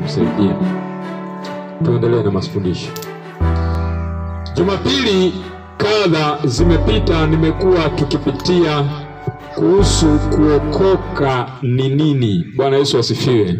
kusaidia. Tuendelee na mafundisho. Jumapili kadha zimepita, nimekuwa tukipitia kuhusu kuokoka ni nini. Bwana Yesu asifiwe.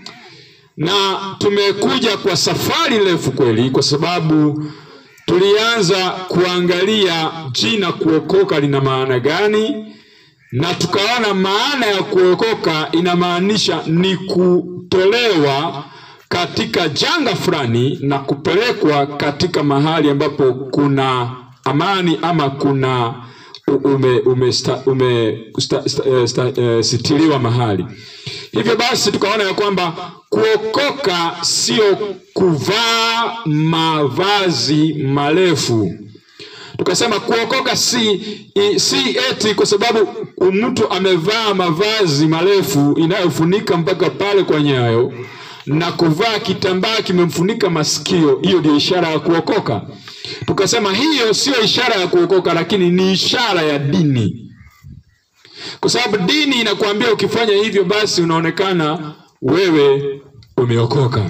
Na tumekuja kwa safari refu kweli, kwa sababu tulianza kuangalia jina kuokoka lina maana gani, na tukaona maana ya kuokoka inamaanisha ni kutolewa katika janga fulani na kupelekwa katika mahali ambapo kuna amani ama kuna ume, ume, sta, ume sta, sta, sta, eh, sitiliwa mahali. Hivyo basi tukaona ya kwamba kuokoka sio kuvaa mavazi marefu. Tukasema kuokoka si, i, si eti kwa sababu mtu amevaa mavazi marefu inayofunika mpaka pale kwa nyayo na kuvaa kitambaa kimemfunika masikio, hiyo ndio ishara ya kuokoka. Tukasema hiyo sio ishara ya kuokoka, lakini ni ishara ya dini, kwa sababu dini inakuambia ukifanya hivyo, basi unaonekana wewe umeokoka.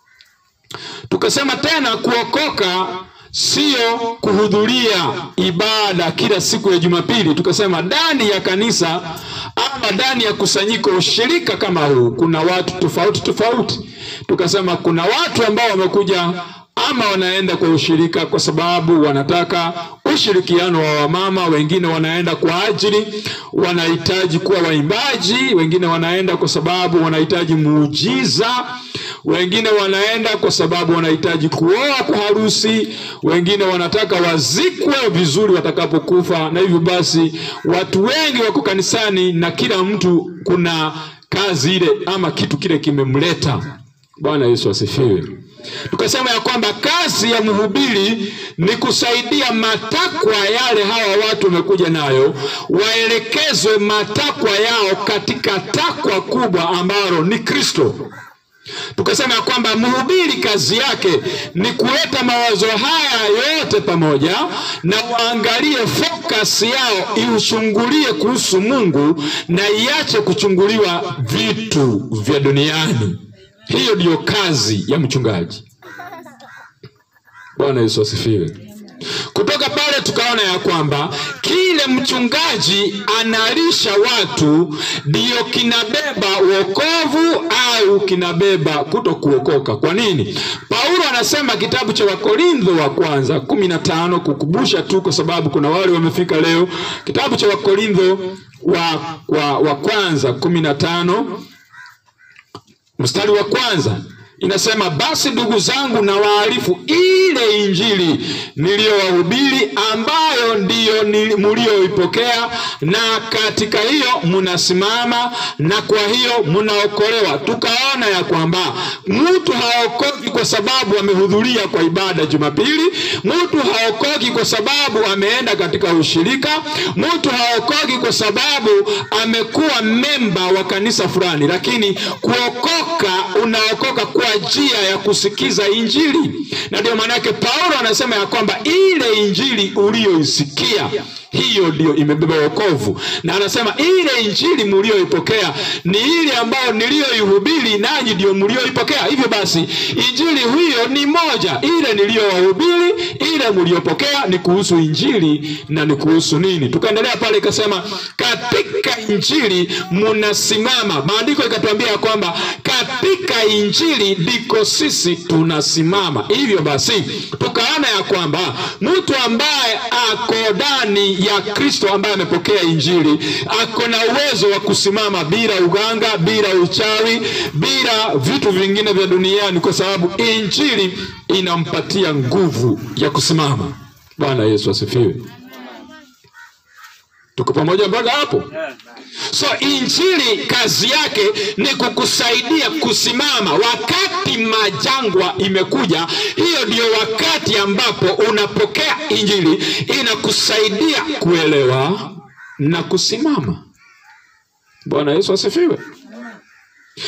Tukasema tena kuokoka sio kuhudhuria ibada kila siku ya Jumapili. Tukasema ndani ya kanisa ama ndani ya kusanyiko ushirika kama huu kuna watu tofauti tofauti. Tukasema kuna watu ambao wamekuja ama wanaenda kwa ushirika kwa sababu wanataka ushirikiano wa wamama, wengine wanaenda kwa ajili wanahitaji kuwa waimbaji, wengine wanaenda kwa sababu wanahitaji muujiza, wengine wanaenda kwa sababu wanahitaji kuoa kwa harusi, wengine wanataka wazikwe vizuri watakapokufa. Na hivyo basi watu wengi wako kanisani na kila mtu kuna kazi ile ama kitu kile kimemleta. Bwana Yesu asifiwe. Tukasema ya kwamba kazi ya mhubiri ni kusaidia matakwa yale hawa watu wamekuja nayo, waelekezwe matakwa yao katika takwa kubwa ambalo ni Kristo. Tukasema ya kwamba mhubiri kazi yake ni kuleta mawazo haya yote pamoja na waangalie focus yao iuchungulie kuhusu Mungu na iache kuchunguliwa vitu vya duniani. Hiyo ndiyo kazi ya mchungaji. Bwana Yesu asifiwe. Kutoka pale tukaona ya kwamba kile mchungaji analisha watu ndiyo kinabeba wokovu au kinabeba kuto kuokoka. Kwa nini? Paulo anasema kitabu cha Wakorintho wa kwanza kumi na tano kukumbusha tu, kwa sababu kuna wale wamefika leo. Kitabu cha Wakorintho wa, wa, wa kwanza kumi na tano mstari wa kwanza inasema, basi ndugu zangu, na waarifu ile injili niliyowahubiri, ambayo ndiyo mlioipokea, na katika hiyo mnasimama, na kwa hiyo mnaokolewa. Tukaona ya kwamba mtu haokoki kwa sababu amehudhuria kwa ibada Jumapili, mtu haokoki kwa sababu ameenda katika ushirika, mtu haokoki kwa sababu amekuwa memba wa kanisa fulani, lakini kuokoka, unaokoka kwa njia ya kusikiza injili. Na ndio maanake Paulo anasema ya kwamba ile injili uliyoisikia hiyo ndio imebeba wokovu, na anasema ile injili mlioipokea ni ile ambayo niliyoihubiri, nanyi ndio mlioipokea. Hivyo basi injili hiyo ni moja, ile niliyowahubiri, ile mliopokea ni kuhusu injili na ni kuhusu nini. Tukaendelea pale, ikasema katika injili munasimama. Maandiko ikatuambia kwamba katika injili ndiko sisi tunasimama. Hivyo basi tukaona ya kwamba mtu ambaye ako ndani ya Kristo ambaye amepokea injili ako na uwezo wa kusimama bila uganga, bila uchawi, bila vitu vingine vya duniani, kwa sababu injili inampatia nguvu ya kusimama. Bwana Yesu asifiwe. Tuko pamoja mpaka hapo? So injili kazi yake ni kukusaidia kusimama wakati majangwa imekuja. Hiyo ndio wakati ambapo unapokea injili, inakusaidia kuelewa na kusimama. Bwana Yesu asifiwe.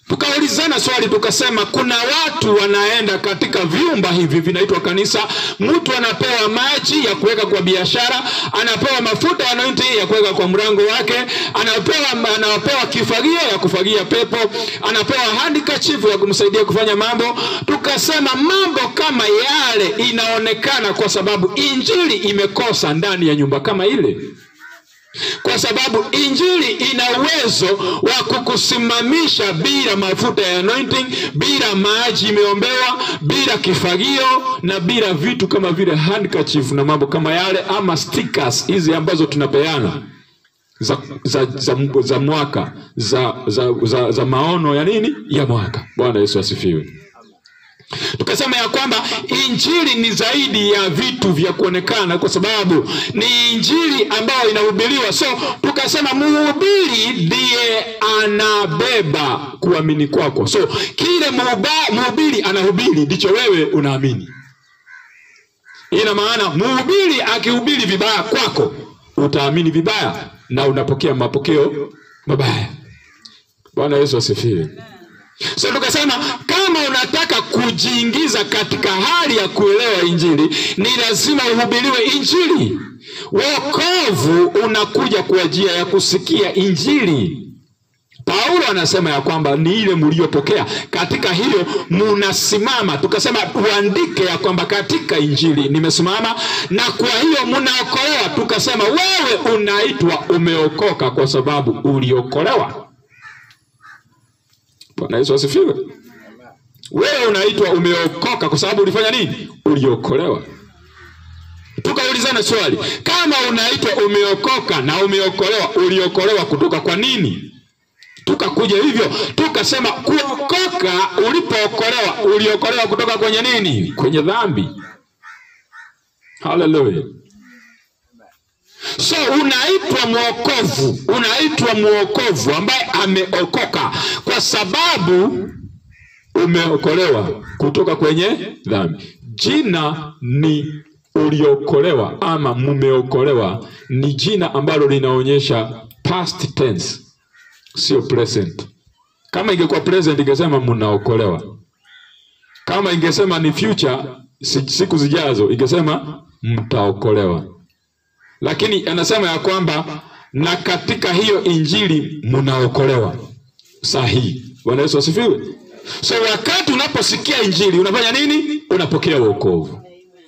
tukaulizana swali tukasema, kuna watu wanaenda katika vyumba hivi vinaitwa kanisa, mtu anapewa maji ya kuweka kwa biashara, anapewa mafuta ya anointing ya kuweka kwa mlango wake, anapewa anapewa kifagio ya kufagia pepo, anapewa handkerchief ya kumsaidia kufanya mambo. Tukasema mambo kama yale inaonekana kwa sababu injili imekosa ndani ya nyumba kama ile kwa sababu injili ina uwezo wa kukusimamisha bila mafuta ya anointing, bila maji imeombewa, bila kifagio na bila vitu kama vile handkerchief na mambo kama yale, ama stickers hizi ambazo tunapeana za, za, za, za mwaka za, za, za, za maono ya nini ya mwaka. Bwana Yesu asifiwe. Tukasema ya kwamba injili ni zaidi ya vitu vya kuonekana, kwa sababu ni injili ambayo inahubiriwa. So tukasema mhubiri ndiye anabeba kuamini kwako. So kile mhuba- mhubiri anahubiri ndicho wewe unaamini. Ina maana mhubiri akihubiri vibaya kwako, utaamini vibaya na unapokea mapokeo mabaya. Bwana Yesu asifiwe. So tukasema kama unataka kujiingiza katika hali ya kuelewa injili, ni lazima uhubiriwe injili. Wokovu unakuja kwa njia ya kusikia injili. Paulo anasema ya kwamba ni ile mliyopokea, katika hiyo munasimama. Tukasema uandike ya kwamba katika injili nimesimama, na kwa hiyo munaokolewa. Tukasema wewe unaitwa umeokoka kwa sababu uliokolewa. Bwana Yesu asifiwe. Wewe unaitwa umeokoka kwa sababu ulifanya nini? Uliokolewa. Tukaulizana swali, kama unaitwa umeokoka na umeokolewa, uliokolewa kutoka kwa nini? Tukakuja hivyo tukasema, kuokoka, ulipookolewa, uliokolewa kutoka kwenye nini? Kwenye dhambi. Haleluya. So unaitwa mwokovu, unaitwa mwokovu ambaye ameokoka kwa sababu umeokolewa kutoka kwenye dhambi. Jina ni uliokolewa ama mumeokolewa, ni jina ambalo linaonyesha past tense, sio present. Kama ingekuwa present ingesema mnaokolewa. Kama ingesema ni future, si- siku zijazo, ingesema mtaokolewa lakini anasema ya kwamba na katika hiyo injili mnaokolewa sahihi. Bwana Yesu asifiwe. So wakati unaposikia injili unafanya nini? Unapokea wokovu.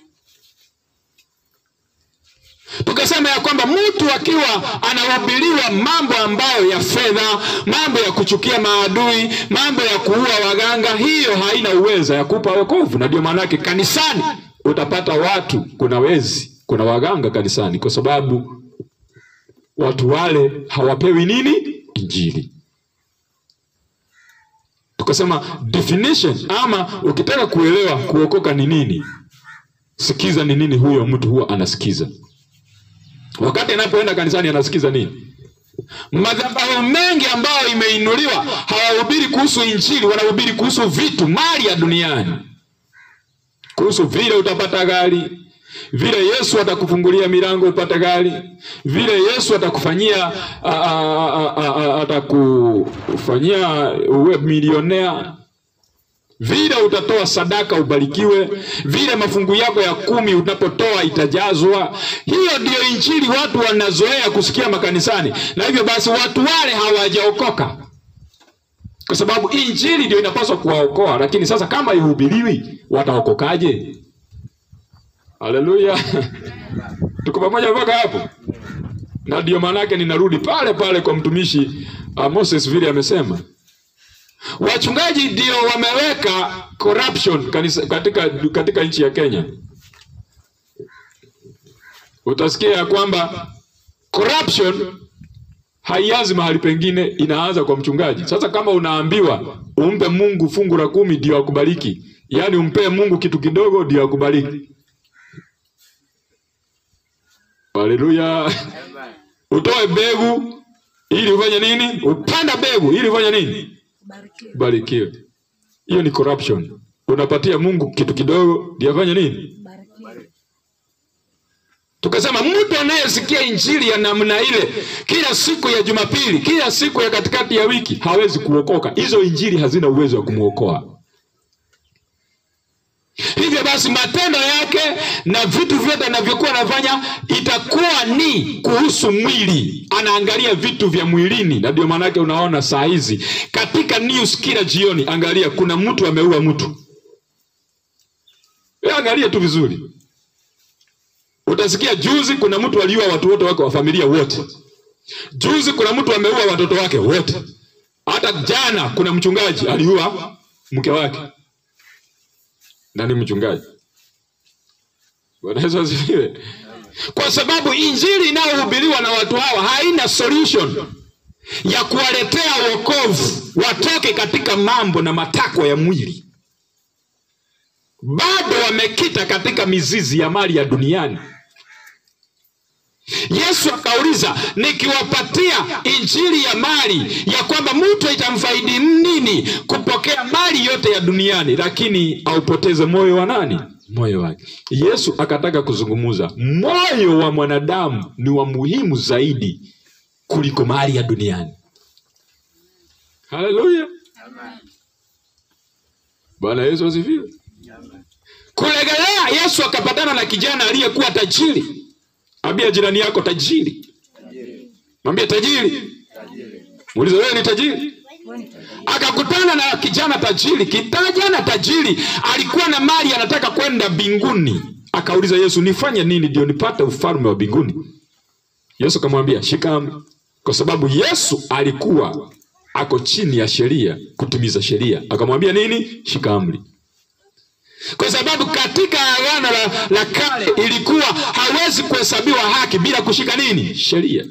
Tukasema ya kwamba mtu akiwa anahubiriwa mambo ambayo ya fedha, mambo ya kuchukia maadui, mambo ya kuua waganga, hiyo haina uweza ya kupa wokovu, na ndio maana yake kanisani utapata watu, kuna wezi, kuna waganga kanisani, kwa sababu watu wale hawapewi nini? Injili. Tukasema definition ama ukitaka kuelewa kuokoka ni nini, sikiza ni nini huyo mtu huwa anasikiza wakati anapoenda kanisani anasikiza nini? Madhabahu mengi ambayo imeinuliwa hawahubiri kuhusu injili, wanahubiri kuhusu vitu, mali ya duniani, kuhusu vile utapata gari, vile Yesu atakufungulia milango upate gari, vile Yesu atakufanyia a- a- a- a- a- atakufanyia uwe milionea vile utatoa sadaka ubarikiwe, vile mafungu yako ya kumi unapotoa itajazwa. Hiyo ndiyo injili watu wanazoea kusikia makanisani, na hivyo basi watu wale hawajaokoka, kwa sababu injili ndio inapaswa kuwaokoa. Lakini sasa kama ihubiriwi, wataokokaje? Haleluya! tuko pamoja mpaka hapo? Na ndio maana yake ninarudi pale pale kwa mtumishi uh, Moses vile amesema wachungaji ndio wameweka corruption kanisa, katika, katika nchi ya Kenya. Utasikia ya kwamba corruption haianzi mahali pengine, inaanza kwa mchungaji. Sasa kama unaambiwa umpe Mungu fungu la kumi ndio akubariki, yaani umpee Mungu kitu kidogo ndio akubariki. Haleluya! utoe mbegu ili ufanye nini? Upanda mbegu ili ufanye nini? Barikiwe. barikiwe. Hiyo ni corruption. Unapatia Mungu kitu kidogo ndio afanye nini? Barikiwe. tukasema mtu anayesikia injili ya namna ile kila siku ya Jumapili, kila siku ya katikati ya wiki hawezi kuokoka. Hizo injili hazina uwezo wa kumwokoa. Hivyo basi matendo yake na vitu vyote anavyokuwa anafanya itakuwa ni kuhusu mwili, anaangalia vitu vya mwilini, na ndio maanake unaona saa hizi katika news kila jioni, angalia kuna mtu ameua mtu. Wewe angalia tu vizuri, utasikia juzi kuna mtu aliua watu wote wake wa familia wote, juzi kuna mtu ameua watoto wake wote, hata jana kuna mchungaji aliua mke wake na ni mchungaji. Bwana Yesu asifiwe. Kwa sababu injili inayohubiriwa na watu hawa haina solution ya kuwaletea wokovu watoke katika mambo na matakwa ya mwili, bado wamekita katika mizizi ya mali ya duniani. Yesu akauliza, nikiwapatia injili ya mali ya kwamba mtu itamfaidi nini kupokea mali yote ya duniani, lakini aupoteze moyo wa nani? Moyo wake. Yesu akataka kuzungumuza, moyo wa mwanadamu ni wa muhimu zaidi kuliko mali ya duniani. Haleluya, Bwana Yesu asifiwe. Kulegelea, Yesu akapatana na kijana aliyekuwa tajiri. Ambia jirani yako tajiri. Mwambie tajiri. Muulize wewe ni tajiri? Akakutana na kijana tajiri. Kijana tajiri alikuwa na mali, anataka kwenda mbinguni. Akauliza Yesu, nifanye nini ndio nipate ufalme wa mbinguni? Yesu akamwambia shika amri, kwa sababu Yesu alikuwa ako chini ya sheria, kutimiza sheria. Akamwambia nini? Shika amri kwa sababu katika agano la, la kale ilikuwa hawezi kuhesabiwa haki bila kushika nini? Sheria.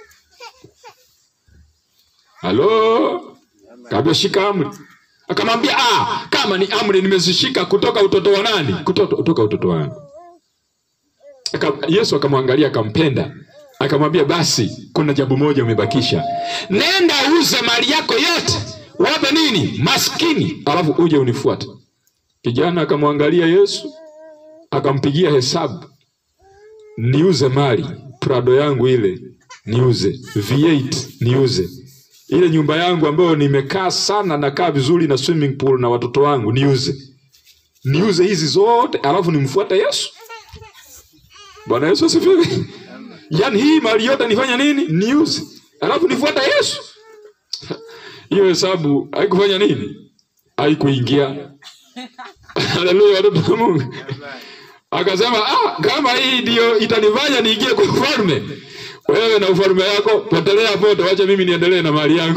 Halo, kaambia shika amri. Akamwambia ah, kama ni amri nimezishika kutoka utoto wa nani? Kutoto, kutoka utoto wangu. Aka, Yesu akamwangalia akampenda, akamwambia basi, kuna jambo moja umebakisha, nenda uze mali yako yote, wape nini? Maskini, alafu uje unifuate. Kijana akamwangalia Yesu akampigia hesabu, niuze mali Prado yangu ile niuze, V8 niuze, ile nyumba yangu ambayo nimekaa sana, nakaa vizuri na swimming pool na watoto wangu niuze, niuze hizi zote, alafu nimfuate Yesu. Bwana Yesu asifiwe. Yaani hii mali yote nifanya nini? Niuze, alafu nifuate Yesu. Hiyo hesabu haikufanya nini? Haikuingia. Haleluya, watoto wa Mungu. Akasema ah, kama hii ndio itanifanya niingie kwa ufalme, wewe na ufalme yako potelea pote, wacha mimi niendelee na mali yangu.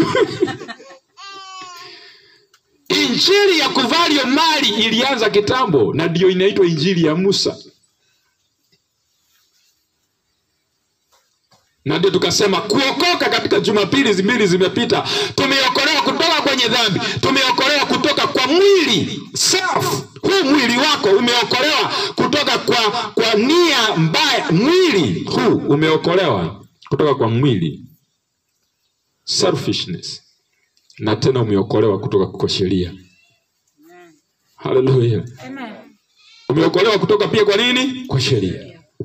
Injili ya kuvalio mali ilianza kitambo, na ndio inaitwa injili ya Musa, na ndio tukasema kuokoka katika Jumapili mbili zimepita, tumeokolewa kutoka kwenye dhambi, tumeokolewa kutoka kwa mwili self. Huu mwili wako umeokolewa kutoka kwa, kwa nia mbaya. Mwili huu umeokolewa kutoka kwa mwili selfishness, na tena umeokolewa kutoka kwa sheria. Haleluya, umeokolewa kutoka pia kwa nini? Kwa sheria.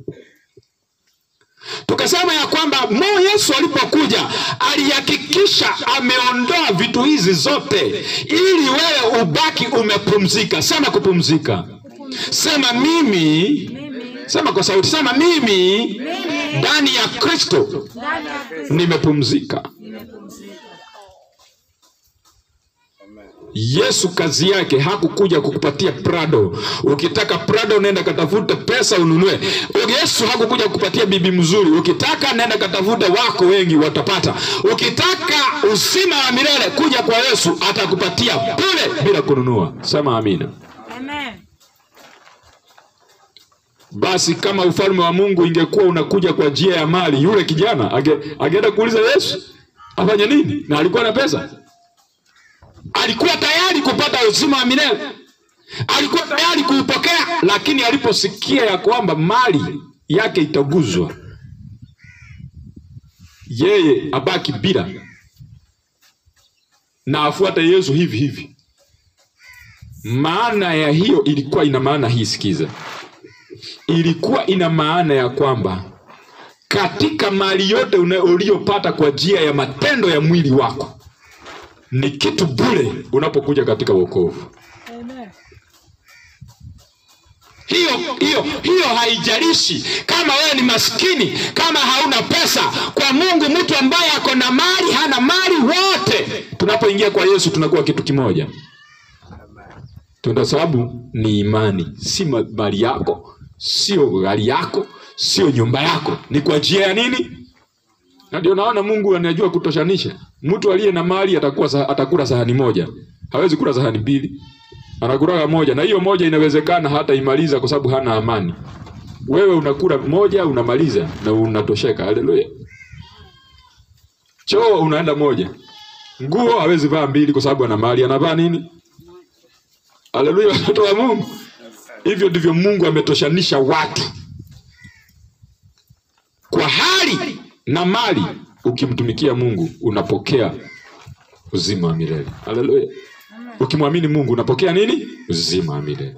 Tukasema ya kwamba mo Yesu alipokuja alihakikisha ameondoa vitu hizi zote ili wewe ubaki umepumzika. Sema kupumzika. Sema mimi, sema kwa sauti, sema mimi ndani ya Kristo nimepumzika. Yesu kazi yake hakukuja kukupatia Prado. Ukitaka Prado, nenda katafute pesa ununue. Yesu hakukuja kukupatia bibi mzuri. Ukitaka nenda katafute, wako wengi watapata. Ukitaka uzima wa milele, kuja kwa Yesu, atakupatia bure bila kununua. Sema amina. Amen. Basi kama ufalme wa Mungu ingekuwa unakuja kwa njia ya mali, yule kijana age, ageenda kuuliza Yesu afanye nini? Na alikuwa na pesa alikuwa tayari kupata uzima wa milele, alikuwa tayari kuupokea, lakini aliposikia ya kwamba mali yake itaguzwa, yeye abaki bila na afuate Yesu hivi hivi. Maana ya hiyo ilikuwa ina maana hii, sikiza. ilikuwa ina maana ya kwamba katika mali yote una- uliyopata kwa njia ya matendo ya mwili wako ni kitu bure unapokuja katika wokovu. Hiyo hiyo hiyo haijalishi kama wewe ni maskini, kama hauna pesa. Kwa Mungu, mtu ambaye ako na mali, hana mali, wote tunapoingia kwa Yesu tunakuwa kitu kimoja, kwa sababu ni imani, si ma- mali yako, sio gari yako, sio nyumba yako, ni kwa njia ya nini? Na ndio naona Mungu anajua kutoshanisha. Mtu aliye na mali atakuwa sa, atakula sahani moja, hawezi kula sahani mbili anakulaga moja, na hiyo moja inawezekana hata imaliza kwa sababu hana amani. Wewe unakula moja unamaliza na unatosheka. Haleluya! Choo unaenda moja, nguo hawezi vaa mbili kwa sababu ana mali, anavaa nini? Haleluya, watoto wa Mungu. Hivyo ndivyo Mungu ametoshanisha watu kwa hali na mali. Ukimtumikia Mungu unapokea uzima wa milele. Haleluya. Ukimwamini Mungu unapokea nini? Uzima wa milele.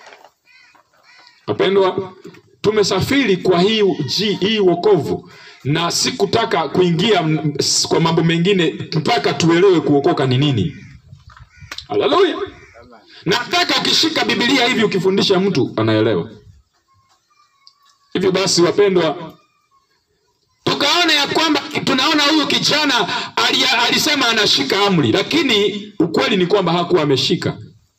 Wapendwa, tumesafiri kwa hii, ji- hii wokovu na sikutaka kuingia m- s- kwa mambo mengine mpaka tuelewe kuokoka ni nini. Haleluya. Nataka ukishika Biblia hivi ukifundisha mtu anaelewa. Hivyo basi, wapendwa, tukaona ya kwamba tunaona huyu kijana ali, alisema anashika amri, lakini ukweli ni kwamba hakuwa ameshika,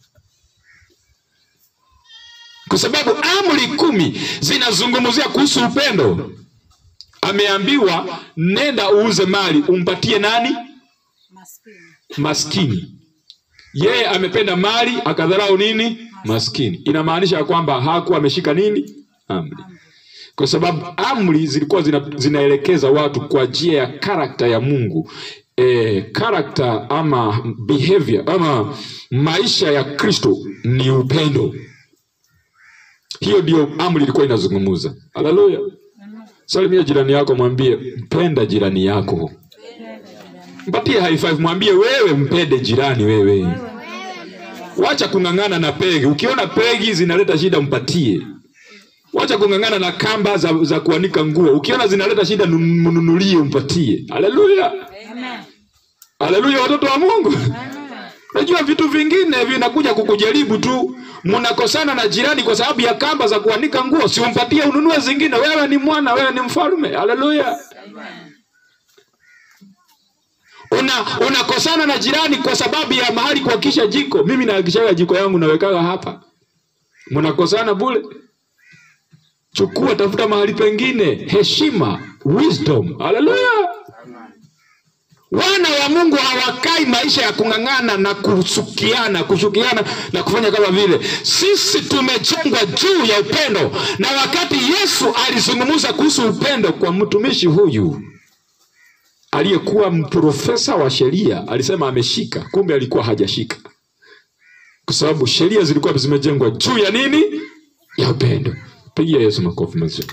kwa sababu amri kumi zinazungumzia kuhusu upendo. Ameambiwa nenda uuze mali umpatie nani? Maskini. Maskini. Yeye amependa mali akadharau nini? Maskini. Inamaanisha ya kwamba hakuwa ameshika nini? Amri kwa sababu amri zilikuwa zina, zinaelekeza watu kwa njia ya karakta ya Mungu. E, karakta ama behavior ama maisha ya Kristo ni upendo. Hiyo ndio amri ilikuwa inazungumza. Haleluya! Salimia jirani yako, mwambie mpenda jirani yako, mpatie high five, mwambie wewe mpende jirani wewe. Wacha kung'ang'ana na pegi. Ukiona pegi zinaleta shida, mpatie. Wacha kung'ang'ana na kamba za, za kuanika nguo. Ukiona zinaleta shida, nun- mnunulie, umpatie. Haleluya, Amen. haleluya, watoto wa Mungu. Amen. Unajua vitu vingine vinakuja kukujaribu tu. Mnakosana na jirani kwa sababu ya kamba za kuanika nguo, si umpatie ununue zingine. Wewe ni mwana, wewe ni mfalme. Haleluya. Una unakosana na jirani kwa sababu ya mahali kuhakisha jiko. Mimi nahakishaga jiko yangu nawekaga hapa. Mnakosana bure. Chukua, tafuta mahali pengine. Heshima, wisdom. Haleluya. Wana wa Mungu hawakai maisha ya kung'ang'ana na kusukiana, kushukiana na kufanya kama vile. Sisi tumejengwa juu ya upendo, na wakati Yesu alizungumza kuhusu upendo kwa mtumishi huyu aliyekuwa mprofesa wa sheria, alisema ameshika, kumbe alikuwa hajashika, kwa sababu sheria zilikuwa zimejengwa juu ya nini? Ya upendo. Pigia Yesu makofi mazuri.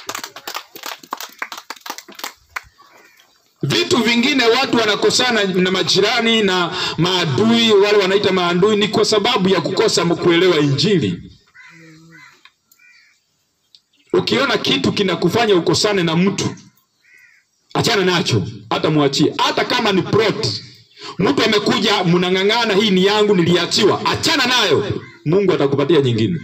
Vitu vingine watu wanakosana na majirani na maadui, wale wanaita maadui, ni kwa sababu ya kukosa kuelewa Injili. Ukiona kitu kinakufanya ukosane na mtu, achana nacho, hata mwachie, hata kama ni plot. Mtu amekuja, mnang'ang'ana, hii ni yangu, niliachiwa, achana nayo, Mungu atakupatia nyingine.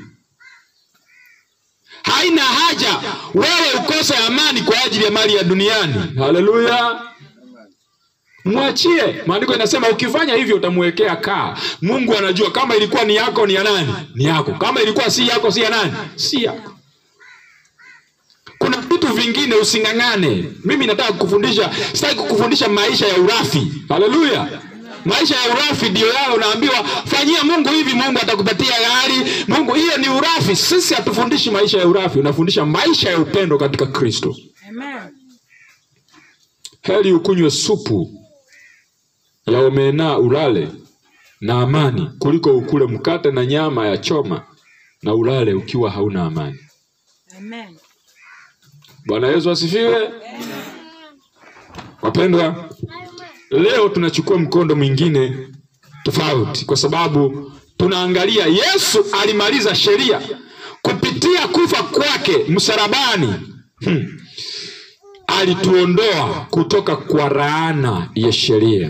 Haina haja wewe ukose amani kwa ajili ya mali ya duniani. Haleluya, mwachie. Maandiko inasema ukifanya hivyo utamwekea kaa. Mungu anajua kama ilikuwa ni yako ni ya nani? Ni yako. Kama ilikuwa si yako si ya nani? Si yako. Kuna vitu vingine using'ang'ane. Mimi nataka kukufundisha, sitaki kukufundisha maisha ya urafi. Haleluya. Maisha ya urafi ndio yale unaambiwa fanyia Mungu hivi, Mungu atakupatia gari. Mungu, hiyo ni urafi. Sisi hatufundishi maisha ya urafi, unafundisha maisha ya upendo katika Kristo. Amen. Heri ukunywe supu ya omena ulale na amani kuliko ukule mkate na nyama ya choma na ulale ukiwa hauna amani. Amen. Bwana Yesu asifiwe. Wapendwa, leo tunachukua mkondo mwingine tofauti, kwa sababu tunaangalia Yesu alimaliza sheria kupitia kufa kwake msalabani hmm, alituondoa kutoka kwa laana ya sheria.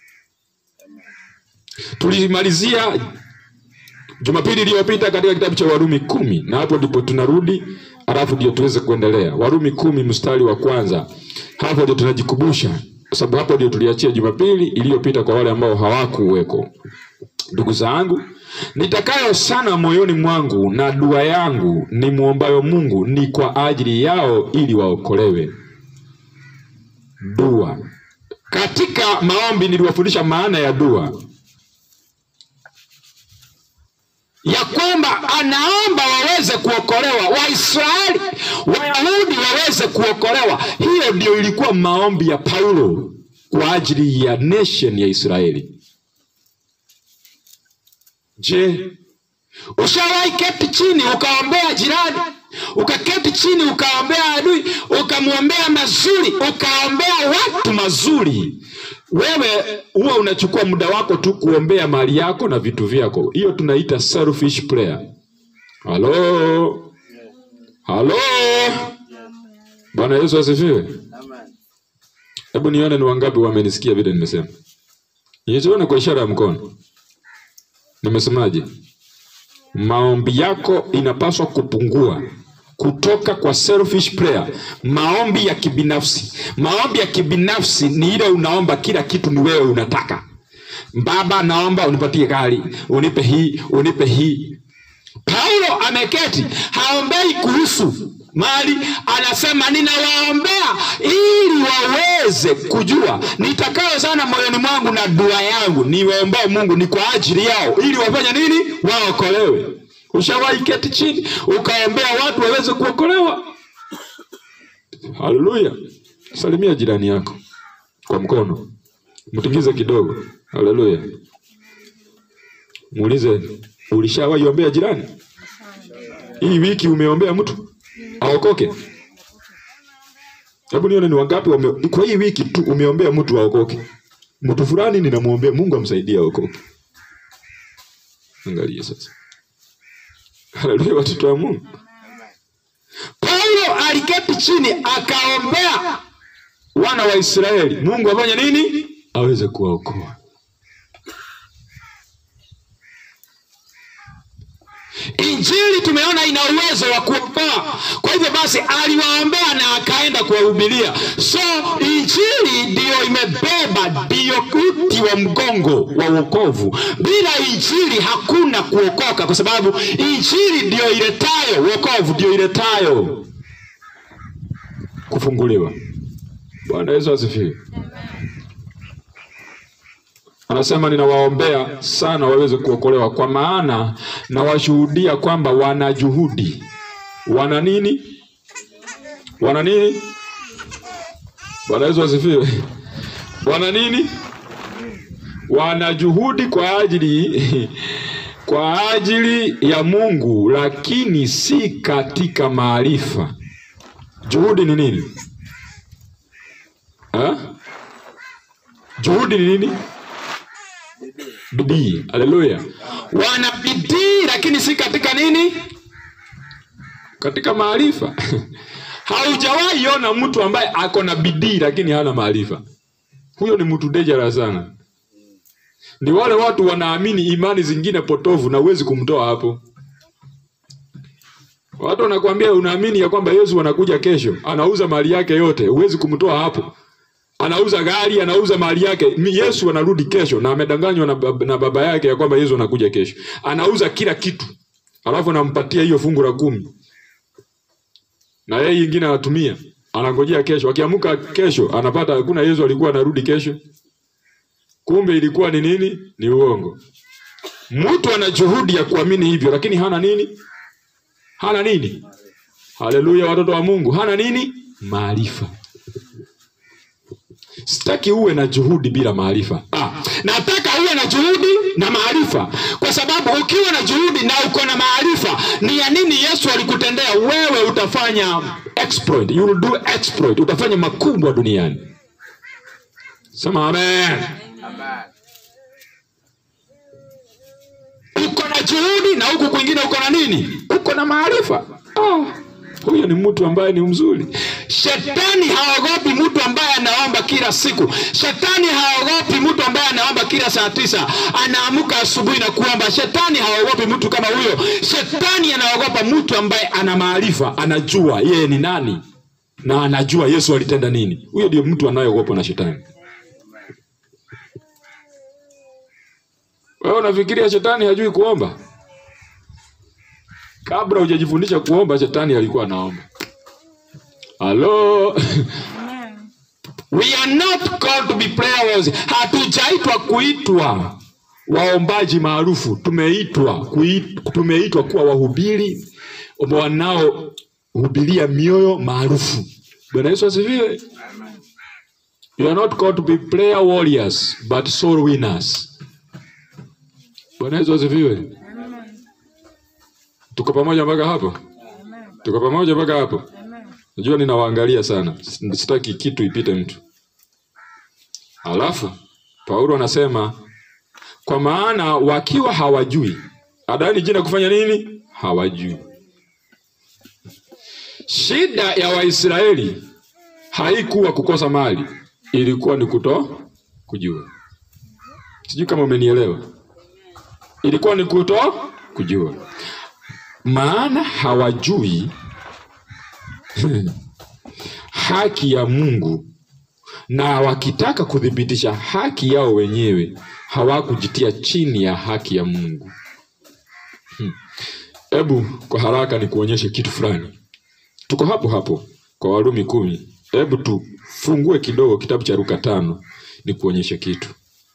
Tulimalizia Jumapili iliyopita katika kitabu cha Warumi kumi na hapo ndipo tunarudi, alafu ndio tuweze kuendelea. Warumi kumi mstari wa kwanza, hapo ndio tunajikumbusha, kwa sababu hapo ndio tuliachia Jumapili iliyopita kwa wale ambao hawakuweko. Ndugu zangu, nitakayo sana moyoni mwangu na dua yangu ni muombayo Mungu ni kwa ajili yao ili waokolewe. Dua katika maombi niliwafundisha maana ya dua ya kwamba anaomba waweze kuokolewa, Waisraeli Wayahudi waweze kuokolewa. Hiyo ndio ilikuwa maombi ya Paulo kwa ajili ya nation ya Israeli. Je, ushawahi keti chini ukaombea jirani, ukaketi chini ukaombea adui, ukamwombea mazuri, ukaombea watu mazuri? Wewe huwa unachukua muda wako tu kuombea mali yako na vitu vyako. Hiyo tunaita selfish prayer. Halo, halo, Bwana Yesu asifiwe. Hebu nione ni wangapi wamenisikia vile nimesema. Nione kwa ishara ya mkono. Nimesemaje? Maombi yako inapaswa kupungua kutoka kwa selfish prayer, maombi ya kibinafsi. Maombi ya kibinafsi ni ile unaomba kila kitu ni wewe unataka. Baba, naomba unipatie gari, unipe hii, unipe hii. Paulo ameketi, haombei kuhusu mali, anasema ninawaombea ili waweze kujua nitakayo sana moyoni mwangu na dua yangu niwaombee Mungu ni kwa ajili yao, ili wafanye nini? Waokolewe. Ushawahi keti chini ukaombea watu waweze kuokolewa? Haleluya! Salimia jirani yako kwa mkono, mtingize kidogo. Haleluya! Muulize, ulishawahi ombea jirani? Hii wiki umeombea mtu aokoke? Hebu nione ni wangapi wame... kwa hii wiki tu umeombea mtu aokoke. Mtu fulani ninamwombea Mungu amsaidie aokoke. Angalia sasa. Haleluya, watoto wa Mungu. Paulo aliketi chini akaombea wana wa Israeli, Mungu afanye nini? Aweze kuwaokoa. Injili tumeona ina uwezo wa kuokoa. Kwa hivyo basi, aliwaombea na akaenda kuwahubiria. So injili ndiyo imebeba, ndiyo uti wa mgongo wa wokovu. Bila injili hakuna kuokoka, kwa sababu injili ndiyo iletayo wokovu, ndiyo iletayo kufunguliwa. Bwana Yesu asifiwe. Anasema ninawaombea sana waweze kuokolewa, kwa maana nawashuhudia kwamba wana juhudi. Wana nini? Wana nini? Bwana Yesu asifiwe. Wana nini? Wana juhudi kwa ajili kwa ajili ya Mungu, lakini si katika maarifa. Juhudi ni nini? Ha? Juhudi ni nini? Bidii. Haleluya. Wana bidii lakini si katika nini? Katika maarifa. Haujawahi ona mtu ambaye ako na bidii lakini hana maarifa. Huyo ni mtu dangerous sana. Ni wale watu wanaamini imani zingine potovu na huwezi kumtoa hapo. Watu wanakuambia unaamini ya kwamba Yesu anakuja kesho, anauza mali yake yote, huwezi kumtoa hapo anauza gari, anauza mali yake. Yesu anarudi kesho, na amedanganywa na, bab na baba yake ya kwamba Yesu anakuja kesho. Anauza kila kitu, alafu anampatia hiyo fungu la kumi, na yeye ingine anatumia, anangojea kesho. Akiamka kesho anapata hakuna Yesu alikuwa anarudi kesho. Kumbe ilikuwa ni nini? Ni uongo. Mtu ana juhudi ya kuamini hivyo, lakini hana nini? Hana nini? Haleluya, watoto wa Mungu, hana nini? Maarifa. Sitaki uwe na juhudi bila maarifa. Ah, nataka uwe na juhudi na maarifa, kwa sababu ukiwa na juhudi na uko na maarifa, ni ya nini Yesu alikutendea wewe? Utafanya exploit, you will do exploit, utafanya makubwa duniani. Sema amen. Uko na juhudi na huku kwingine uko na nini? Uko na maarifa. Ah, huyo ni mtu ambaye ni mzuri. Shetani haogopi mtu ambaye anaomba kila siku. Shetani haogopi mtu ambaye anaomba kila saa tisa, anaamka asubuhi na kuomba. Shetani haogopi mtu kama huyo. Shetani anaogopa mtu ambaye ana maarifa, anajua yeye ni nani na anajua Yesu alitenda nini. Huyo ndio mtu anayeogopwa na shetani. Wewe unafikiria shetani hajui kuomba? Kabla hujajifundisha kuomba, shetani alikuwa anaomba. Halo. Amen. We are not called to be prayer warriors. Hatujaitwa kuitwa waombaji maarufu. Tumeitwa kuit- tumeitwa kuwa wahubiri wanaohubiria mioyo maarufu. Bwana Yesu asifiwe. You are not called to be prayer warriors but soul winners. Bwana Yesu asifiwe. Amen. Tuko pamoja mpaka hapo? Amen. Tuko pamoja mpaka hapo? Amen. Najua ninawaangalia sana, sitaki kitu ipite mtu. Alafu Paulo anasema kwa maana wakiwa hawajui, adani jina kufanya nini? Hawajui. Shida ya Waisraeli haikuwa kukosa mali, ilikuwa ni kuto kujua. Sijui kama umenielewa. Ilikuwa ni kuto kujua, maana hawajui haki ya Mungu na wakitaka kuthibitisha haki yao wenyewe hawakujitia chini ya haki ya Mungu. Hmm. Hebu kwa haraka ni kuonyeshe kitu fulani. Tuko hapo hapo kwa Warumi kumi. Hebu tufungue kidogo kitabu cha Luka tano ni kuonyeshe kitu.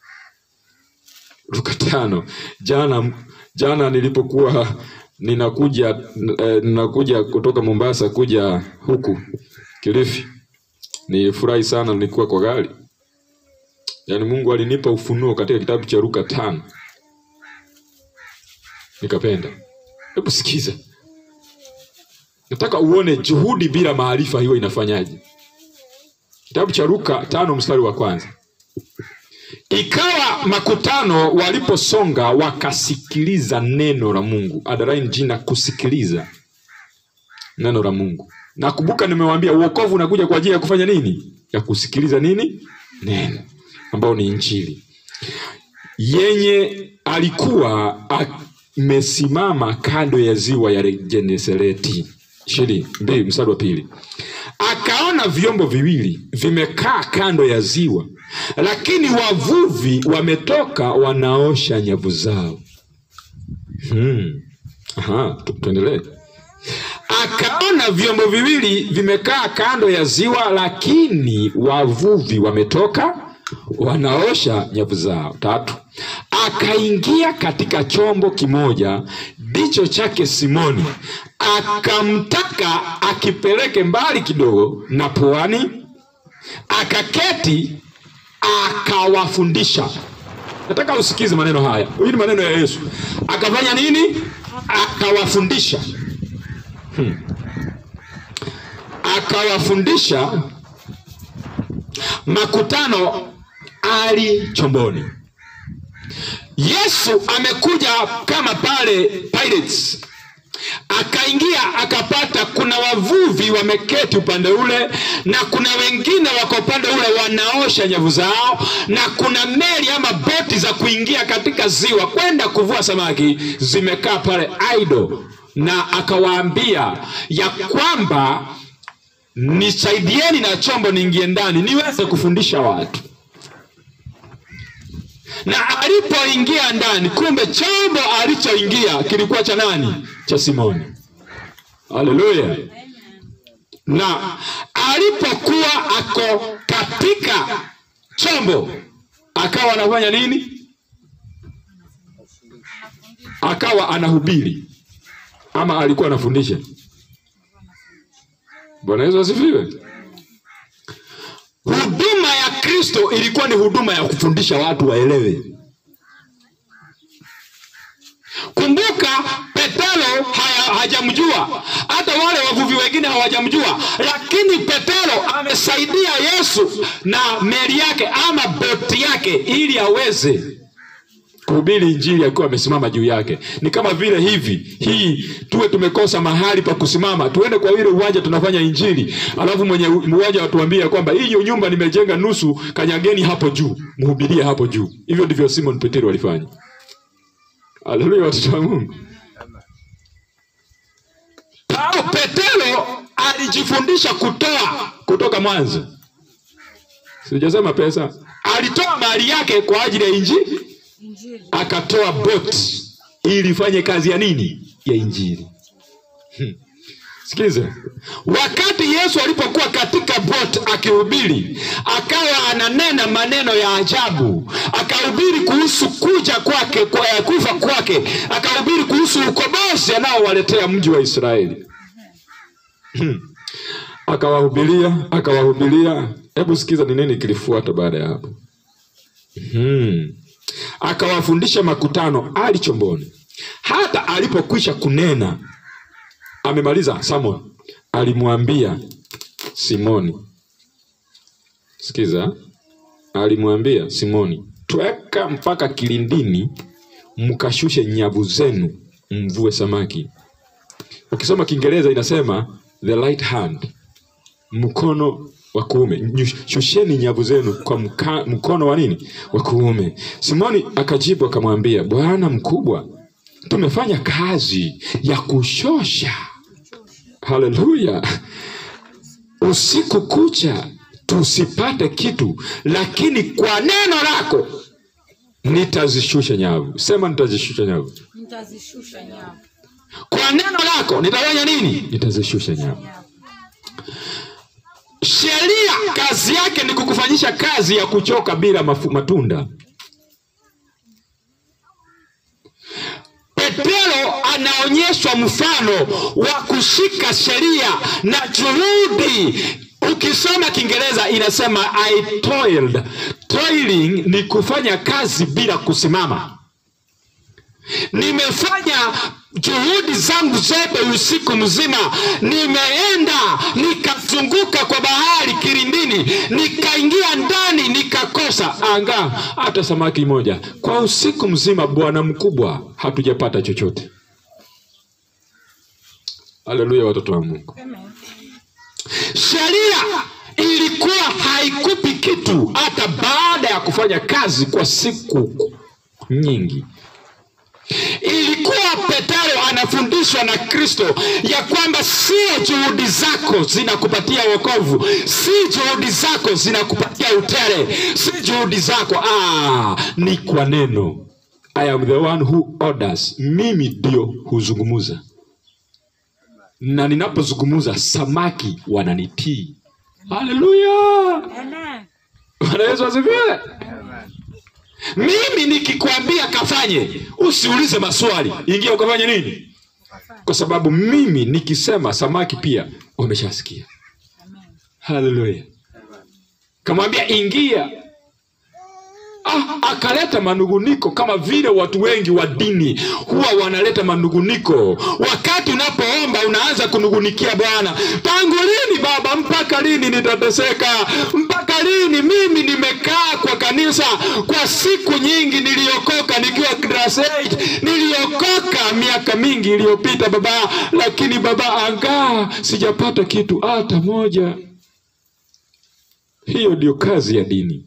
Luka tano. Jana jana nilipokuwa ninakuja eh, ninakuja kutoka Mombasa kuja huku Kilifi, nilifurahi sana, nilikuwa kwa gari. Yaani Mungu alinipa ufunuo katika kitabu cha Luka tano, nikapenda. Hebu sikiza, nataka uone juhudi bila maarifa hiyo inafanyaje. Kitabu cha Luka tano mstari wa kwanza. Ikawa makutano waliposonga wakasikiliza neno la Mungu. Adaraini jina kusikiliza neno la Mungu. Nakumbuka nimewaambia uokovu unakuja kwa ajili ya kufanya nini? Ya kusikiliza nini? Neno ambao ni Injili. Yenye alikuwa amesimama kando ya ziwa ya Genesareti. ishirini mbili mstari wa pili. Akaona vyombo viwili vimekaa kando ya ziwa, lakini wavuvi wametoka wanaosha nyavu zao. Hmm. Aha, tu- tuendelee. Akaona vyombo viwili vimekaa kando ya ziwa, lakini wavuvi wametoka wanaosha nyavu zao. Tatu, akaingia katika chombo kimoja ndicho chake Simoni, akamtaka akipeleke mbali kidogo na pwani, akaketi akawafundisha. Nataka usikize maneno haya, hii ni maneno ya Yesu. Akafanya nini? Akawafundisha akawafundisha makutano ali chomboni. Yesu amekuja kama pale Pirates, akaingia akapata kuna wavuvi wameketi upande ule na kuna wengine wako upande ule wanaosha nyavu zao, na kuna meli ama boti za kuingia katika ziwa kwenda kuvua samaki zimekaa pale idle, na akawaambia ya kwamba nisaidieni na chombo niingie ndani niweze kufundisha watu. Na alipoingia ndani, kumbe chombo alichoingia kilikuwa cha nani? Cha Simoni. Haleluya! Na alipokuwa ako katika chombo, akawa anafanya nini? Akawa anahubiri ama alikuwa anafundisha? Bwana Yesu asifiwe. Huduma ya Kristo ilikuwa ni huduma ya kufundisha watu waelewe. Kumbuka Petero haya- hajamjua, hata wale wavuvi wengine hawajamjua, lakini Petero amesaidia Yesu na meli yake ama boti yake ili aweze kuhubiri injili akiwa amesimama juu yake. Ni kama vile hivi hii tuwe tumekosa mahali pa kusimama, tuende kwa ile uwanja tunafanya injili, alafu mwenye u- uwanja watuambie kwamba hiyo nyumba nimejenga nusu, kanyageni hapo juu, mhubirie hapo juu. Hivyo ndivyo Simon Petero walifanya. Haleluya, watoto wa Mungu. Paulo Petero alijifundisha kutoa kutoka mwanzo. Sijasema pesa, alitoa mali yake kwa ajili ya injili Injili. akatoa bot ili ifanye kazi ya nini ya injili Hmm. sikiza wakati yesu alipokuwa katika bot akihubiri akawa ananena maneno ya ajabu akahubiri kuhusu kuja kwake kwa ya kufa kwake akahubiri kuhusu ukombozi anaowaletea mji wa israeli Hmm. akawahubiria akawahubiria hebu sikiza ni nini kilifuata baada ya hapo Hmm. Akawafundisha makutano ali chomboni. Hata alipokwisha kunena, amemaliza Simon, alimwambia Simoni, sikiza, alimwambia Simoni, tweka mpaka kilindini, mkashushe nyavu zenu, mvue samaki. Ukisoma Kiingereza inasema the right hand, mkono wa kuume Nyu- shusheni nyavu zenu kwa mka, mkono wa nini wa kuume simoni akajibu akamwambia bwana mkubwa tumefanya kazi ya kushosha haleluya usiku kucha tusipate kitu lakini kwa neno lako nitazishusha nyavu sema nitazishusha nyavu Nitazishusha nyavu. kwa neno lako nitafanya nini nitazishusha nyavu Nyavu. sheria kazi yake ni kukufanyisha kazi ya kuchoka bila mafu, matunda petero anaonyeshwa mfano wa kushika sheria na juhudi ukisoma kiingereza inasema i toiled toiling ni kufanya kazi bila kusimama nimefanya juhudi zangu zote usiku mzima nimeenda nikazunguka kwa bahari kilindini nikaingia ndani nikakosa anga hata samaki moja kwa usiku mzima bwana mkubwa hatujapata chochote haleluya watoto wa mungu Amen. sheria ilikuwa haikupi kitu hata baada ya kufanya kazi kwa siku nyingi ilikuwa petero anafundishwa na kristo ya kwamba sio juhudi zako zinakupatia wokovu si juhudi zako zinakupatia utere si juhudi zako ah, ni kwa neno i am the one who orders mimi ndio huzungumuza na ninapozungumuza samaki wananitii haleluya Amen. bwana yesu asifiwe mimi nikikwambia kafanye usiulize maswali ingia ukafanye nini kwa sababu mimi nikisema samaki pia wameshasikia Amen. haleluya kamwambia ingia ah, akaleta manunguniko kama vile watu wengi wa dini huwa wanaleta manunguniko wakati unapoomba unaanza kunungunikia bwana tangu lini baba mpaka lini nitateseka mpaka lini mimi nimekaa kwa kanisa kwa siku nyingi niliokoka nikiwa class 8 niliokoka miaka mingi iliyopita baba lakini baba angaa sijapata kitu hata moja hiyo ndio kazi ya dini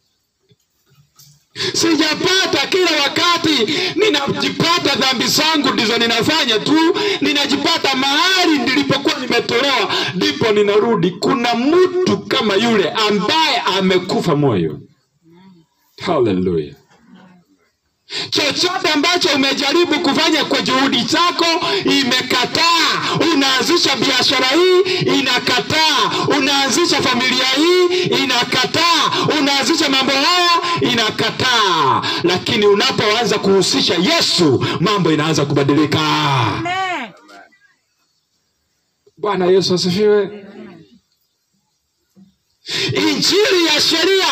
sijapata kila wakati ninajipata dhambi zangu ndizo ninafanya tu ninajipata mahali nilipokuwa nimetolewa ndipo ninarudi kuna mtu kama yule ambaye amekufa moyo haleluya chochote ambacho umejaribu kufanya kwa juhudi zako imekataa unaanzisha biashara hii inakataa unaanzisha familia hii inakataa unaanzisha mambo haya inakataa lakini unapoanza kuhusisha yesu mambo inaanza kubadilika Amen. bwana yesu asifiwe injili ya sheria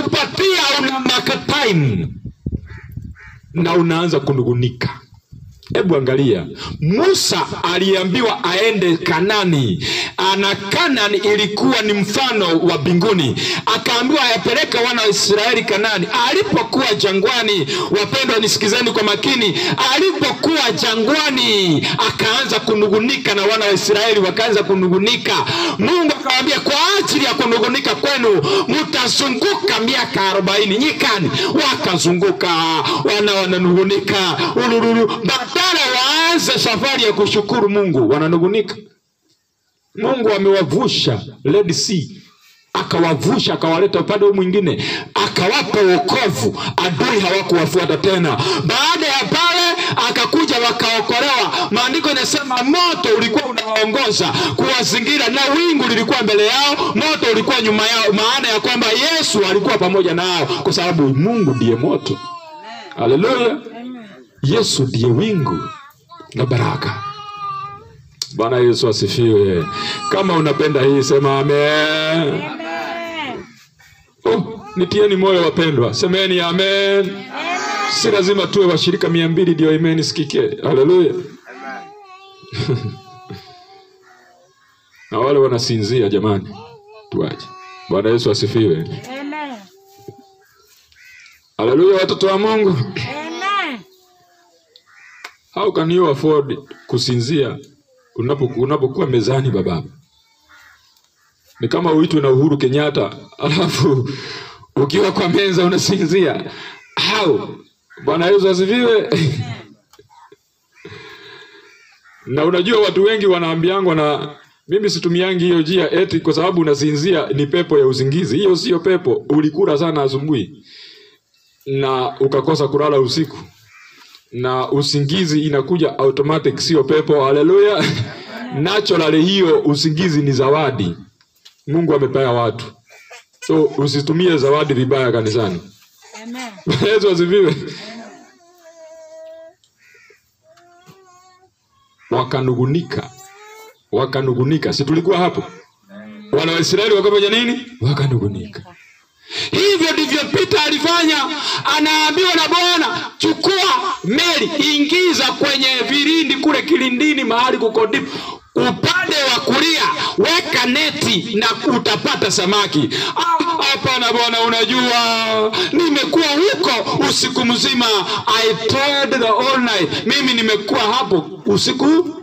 inakupatia una mark time na unaanza kunungunika Hebu angalia, Musa aliambiwa aende Kanani, na Kanani ilikuwa ni mfano wa mbinguni, akaambiwa ayapeleke wana wa Israeli Kanani. Alipokuwa jangwani, wapendwa, nisikizeni kwa makini, alipokuwa jangwani akaanza kunungunika na wana wa Israeli wakaanza kunungunika. Mungu akawaambia, kwa ajili ya kunungunika kwenu mtazunguka miaka arobaini nyikani. Wakazunguka, wana wananungunika ulululu, badala waanze safari ya kushukuru Mungu wananungunika. Mungu amewavusha Red Sea, akawavusha akawaleta upande huu mwingine, akawapa wokovu, adui hawakuwafuata tena. Baada ya pale akakuja wakaokolewa. Maandiko inasema moto ulikuwa unawaongoza kuwazingira, na wingu lilikuwa mbele yao, moto ulikuwa nyuma yao, maana ya kwamba Yesu alikuwa pamoja nao, kwa sababu Mungu ndiye moto. Haleluya! Yesu ndiye wingu na baraka. Bwana Yesu asifiwe. Kama unapenda hii sema amen. Amen. Oh, nitieni moyo wapendwa, semeni amen. Si lazima tuwe washirika mia mbili ndio amen isikike. Haleluya. na wale wanasinzia jamani, tuache. Bwana Yesu asifiwe. Amen. Haleluya, watoto wa Mungu. Amen. How can you afford kusinzia unapo unapokuwa mezani baba? Ni kama uitwe na Uhuru Kenyatta alafu ukiwa kwa meza unasinzia. How? Bwana Yesu asifiwe. na unajua watu wengi wanaambiangwa na mimi situmiangi hiyo njia eti kwa sababu unasinzia ni pepo ya usingizi. Hiyo sio pepo, ulikula sana asubuhi na ukakosa kulala usiku na usingizi inakuja automatic, sio pepo. Haleluya! Naturally, hiyo usingizi ni zawadi Mungu amepea watu, so usitumie zawadi vibaya kanisani. Amen. Yesu asifiwe. Wakanugunika, wakanugunika, si tulikuwa hapo? Wana wa Israeli wakafanya nini? Wakanugunika. Hivyo ndivyo Pita alifanya. Anaambiwa na Bwana, chukua meli, ingiza kwenye vilindi kule kilindini, mahali kuko deep, upande wa kulia weka neti na utapata samaki. Ah, Hapana Bwana, unajua nimekuwa huko usiku mzima, I tried the all night. Mimi nimekuwa hapo usiku.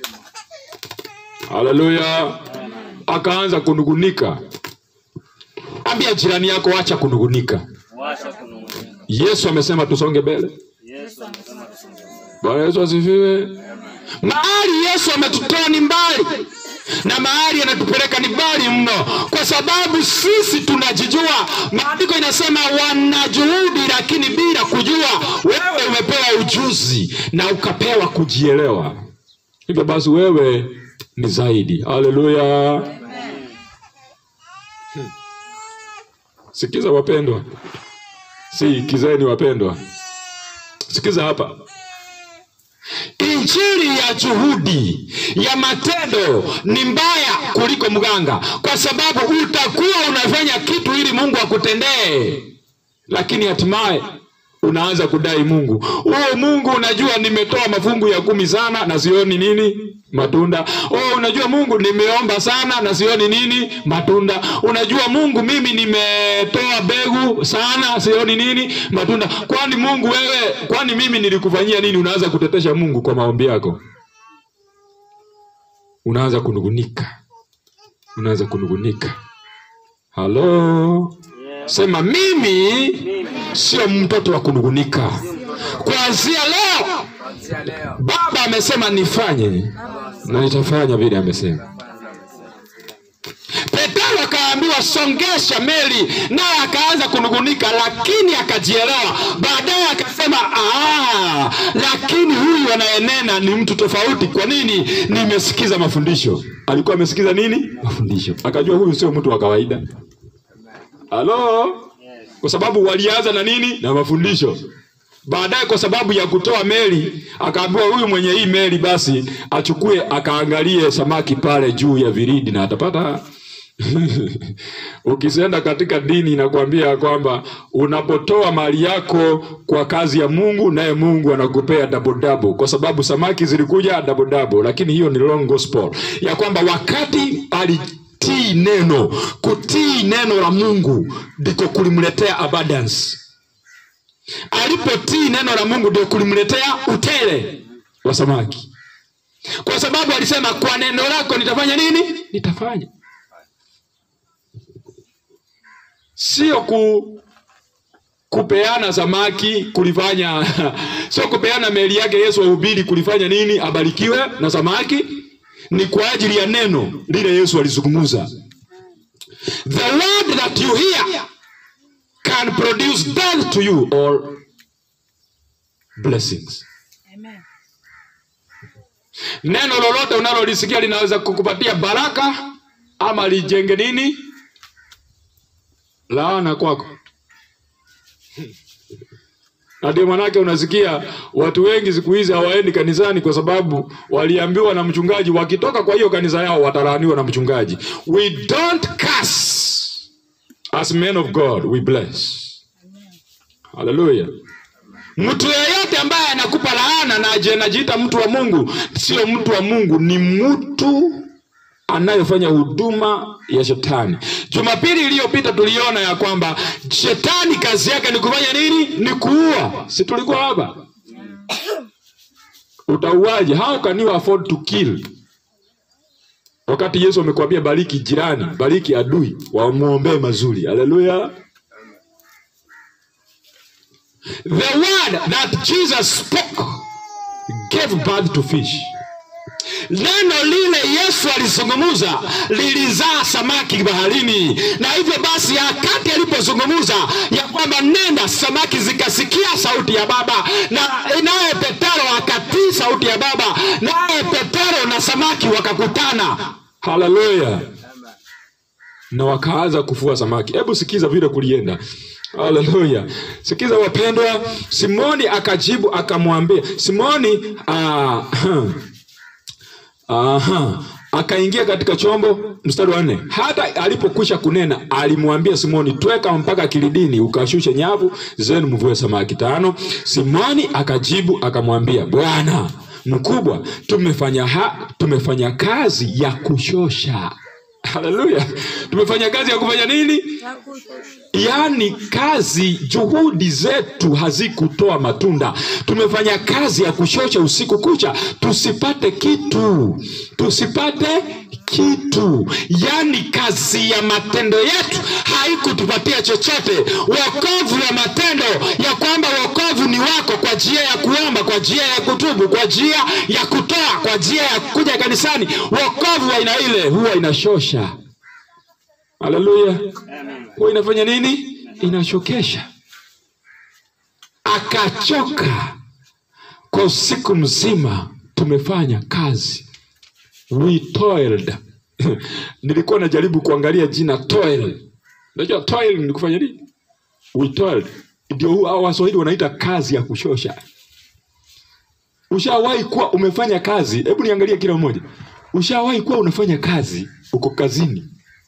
Haleluya! Akaanza kunugunika. Ambia jirani yako, acha kunugunika. Washa kunung'unika. Yesu amesema tusonge mbele. Yesu amesema tusonge mbele. Bwana Yesu asifiwe. Mahali Yesu ametutoa ni mbali na mahali anatupeleka ni mbali mno, kwa sababu sisi tunajijua. Maandiko inasema wana juhudi, lakini bila kujua. Wewe umepewa ujuzi na ukapewa kujielewa, hivyo basi wewe ni zaidi. Haleluya! Hmm. Sikiza wapendwa, si kizeni wapendwa, sikiza hapa. Injili ya juhudi ya matendo ni mbaya kuliko mganga, kwa sababu utakuwa unafanya kitu ili Mungu akutendee, lakini hatimaye unaanza kudai Mungu. Oh, Mungu unajua nimetoa mafungu ya kumi sana na sioni nini matunda. Oh, unajua Mungu nimeomba sana na sioni nini matunda. Unajua Mungu mimi nimetoa mbegu sana sioni nini matunda. Kwani Mungu wewe, kwani mimi nilikufanyia nini? Unaanza kutetesha Mungu kwa maombi yako, unaanza kunugunika, unaanza kunugunika. Halo, sema mimi sio mtoto wa kunugunika. Kuanzia leo Kuanzia leo. Baba amesema nifanye na nitafanya vile amesema. Petero akaambiwa songesha meli, naye akaanza kunugunika, lakini akajielewa. Baadaye akasema "Ah, lakini huyu anayenena ni mtu tofauti. Kwa nini? Nimesikiza mafundisho. Alikuwa amesikiza nini? Mafundisho, akajua huyu sio mtu wa kawaida. Halo, kwa sababu walianza na nini? Na mafundisho. Baadaye kwa sababu ya kutoa meli, akaambiwa huyu mwenye hii meli basi achukue akaangalie samaki pale juu ya viridi na atapata Ukisenda katika dini inakwambia ya kwamba unapotoa mali yako kwa kazi ya Mungu, naye Mungu anakupea double double, kwa sababu samaki zilikuja double double. Lakini hiyo ni wrong gospel, ya kwamba wakati alitii neno, kutii neno la Mungu ndiko kulimletea abundance. Alipotii neno la Mungu ndio kulimletea utele wa samaki, kwa sababu alisema kwa neno lako nitafanya nini? Nitafanya sio ku kupeana samaki kulifanya sio kupeana meli yake Yesu ahubiri kulifanya nini abarikiwe na samaki ni kwa ajili ya neno lile Yesu alizungumza the word that you hear can produce death to you or blessings Amen. neno lolote unalolisikia linaweza kukupatia baraka ama lijenge nini laana kwako na ndio manake unasikia watu wengi siku hizi hawaendi kanisani kwa sababu waliambiwa na mchungaji wakitoka kwa hiyo kanisa yao watalaaniwa na mchungaji we don't curse as men of god we bless haleluya mtu yeyote ambaye anakupa laana na aje anajiita mtu wa mungu sio mtu wa mungu ni mtu anayefanya huduma ya shetani jumapili iliyopita tuliona ya kwamba shetani kazi yake ni kufanya nini ni kuua si tulikuwa hapa utauaje how can you afford to kill wakati yesu amekwambia bariki jirani bariki adui wamwombee mazuri haleluya the word that jesus spoke gave birth to fish neno lile yesu alizungumza lilizaa samaki baharini na hivyo basi wakati alipozungumza ya kwamba nenda samaki zikasikia sauti ya baba na naye petero akatii sauti ya baba naye petero na samaki wakakutana haleluya na wakaanza kufua samaki hebu sikiza vile kulienda haleluya sikiza wapendwa simoni akajibu akamwambia simoni ah, Aha. Akaingia katika chombo, mstari wa nne. Hata alipokwisha kunena, alimwambia Simoni, tweka mpaka kilidini, ukashushe nyavu zenu, mvue samaki. Tano. Simoni akajibu akamwambia, Bwana mkubwa, tumefanya ha, tumefanya kazi ya kushosha. Haleluya, tumefanya kazi ya kufanya nini? yaani kazi juhudi zetu hazikutoa matunda tumefanya kazi ya kushosha usiku kucha tusipate kitu tusipate kitu yaani kazi ya matendo yetu haikutupatia chochote wokovu wa matendo ya kwamba wokovu ni wako kwa njia ya kuomba kwa njia ya kutubu kwa njia ya kutoa kwa njia ya kuja kanisani wokovu wa aina ile huwa inashosha haleluya huwa inafanya nini inachokesha akachoka kwa usiku mzima tumefanya kazi we toiled nilikuwa najaribu kuangalia jina toil unajua toil ni kufanya nini we toiled ndio huu hao waswahili wanaita kazi ya kushosha ushawahi kuwa umefanya kazi hebu niangalie kila mmoja ushawahi kuwa unafanya kazi uko kazini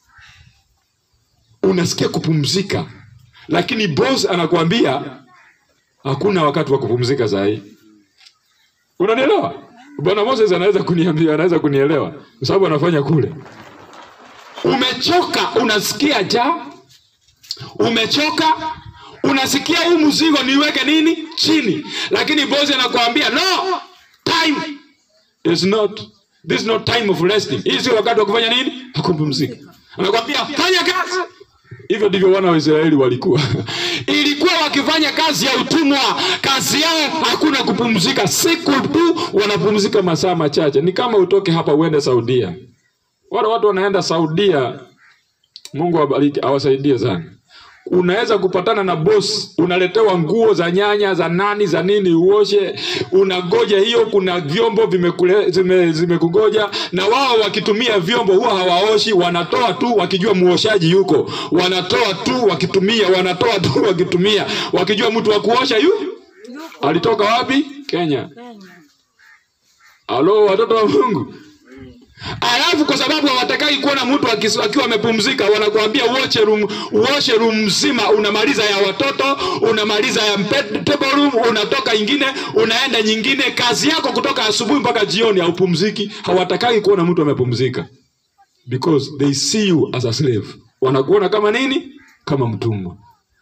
unasikia kupumzika lakini boss anakuambia hakuna wakati wa kupumzika sahii unanielewa bwana moses anaweza kuniambia anaweza kunielewa kwa sababu anafanya kule umechoka unasikia ja umechoka unasikia huu mzigo niweke nini chini lakini bosi anakuambia no time is not this is not time of resting hii sio wakati wa kufanya nini kupumzika anakwambia fanya kazi hivyo ndivyo wana wa israeli walikuwa ilikuwa wakifanya kazi ya utumwa kazi yao hakuna kupumzika siku tu wanapumzika masaa machache ni kama utoke hapa uende saudia wale watu wanaenda saudia mungu awabariki awasaidie sana unaweza kupatana na boss unaletewa nguo za nyanya za nani za nini uoshe unagoja hiyo kuna vyombo vimekule- zime- zimekugoja na wao wakitumia vyombo huwa hawaoshi wanatoa tu wakijua muoshaji yuko wanatoa tu wakitumia wanatoa tu wakitumia wakijua mtu wa kuosha yu alitoka wapi kenya Kenya. halo watoto wa mungu alafu kwa sababu hawatakai kuona mtu akis- akiwa amepumzika wanakuambia uoshe room, uoshe room mzima unamaliza ya watoto unamaliza ya mpe- table room unatoka ingine unaenda nyingine kazi yako kutoka asubuhi mpaka jioni haupumziki hawatakai kuona mtu amepumzika because they see you as a slave wanakuona kama nini kama mtumwa